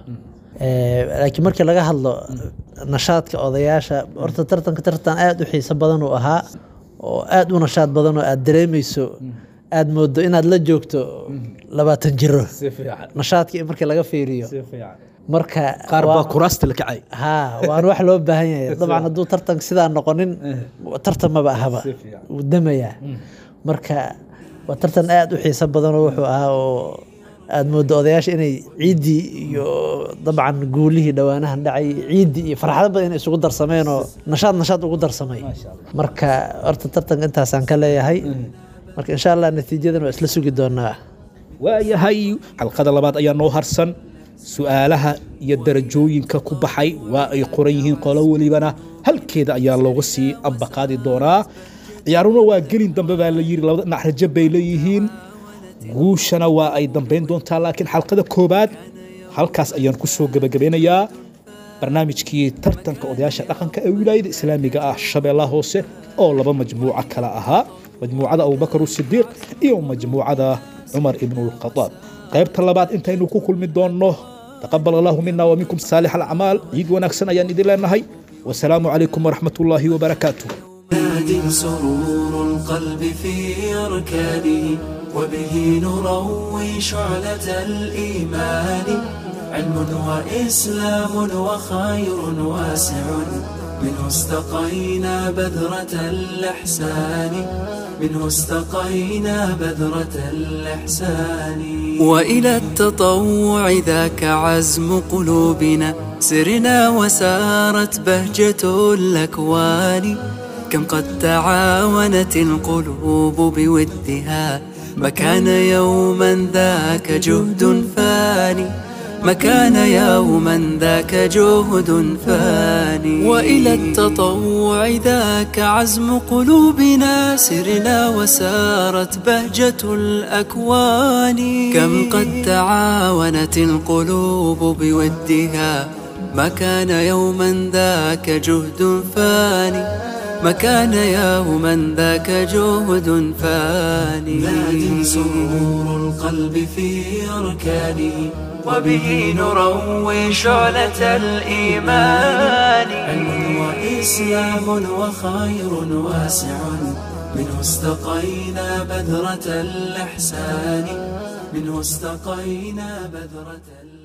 Eh, laakiin markii laga hadlo nashaadka odayaasha horta tartanka tartan aada u xiiso badan uu ahaa oo aada u nashaad badan oo aada dareemeyso aada moodo inaad la joogto labaatan jiro nashaadkii markii laga fiiriyo marka qaar waa- baa kuraasta la kacay haa waana wax loo baahan yahay dabcan hadduu tartanka sidaa noqonin tartan maba ahaba wuu damayaa marka waa tartan aada u xiiso badan oo wuxuu ahaa oo aada moodo odayaasha inay ciiddii iyo dabcan guulihii dhowaanahan dhacay ciiddii iyo farxado badan inay isugu darsameen oo nashaad nashaad ugu darsamay marka horta tartanka intaasaan ka leeyahay marka insha allah natiijadan waa isla sugi doonaa waayahay xalqada labaad ayaa noo harsan su-aalaha iyo darajooyinka ku baxay waa ay qoran yihiin qolo welibana halkeeda ayaa looga sii ambaqaadi doonaa ciyaaruna waa gelin dambe baa la yidhi labada dhinac rajo bay leeyihiin guushana waa ay dambayn doontaa laakiin xalqada koobaad halkaas ayaan ku soo gebagabeynayaa barnaamijkii tartanka odayaasha dhaqanka ee wilaayada islaamiga ah shabeellaha hoose oo laba majmuuco kale ahaa majmuucada abubakar sidiiq iyo majmuucada cumar ibnulkhadaab qaybta labaad intaynu ku kulmi doonno taqabal allahu mina wa minkum saalix alacmaal ciid wanaagsan ayaan idin leenahay wasalaamu calaykum waraxmat ullaahi wabarakaatuh ناد سرور القلب في أركانه وبه نروي شعلة الإيمان علم وإسلام وخير واسع منه استقينا بذرة الإحسان منه استقينا بذرة الإحسان وإلى التطوع ذاك عزم قلوبنا سرنا وسارت بهجة الأكوان كم قد تعاونت القلوب بودها ما كان يوما ذاك جهد فاني ما كان يوما ذاك جهد فاني وإلى التطوع ذاك عزم قلوبنا سرنا وسارت بهجة الأكوان كم قد تعاونت القلوب بودها ما كان يوما ذاك جهد فاني ما كان يوما ذاك جهد فاني ناد سرور القلب في أركانه وبه نروي شعلة الإيمان علم وإسلام وخير واسع منه استقينا بذرة الإحسان منه استقينا بذرة الإحسان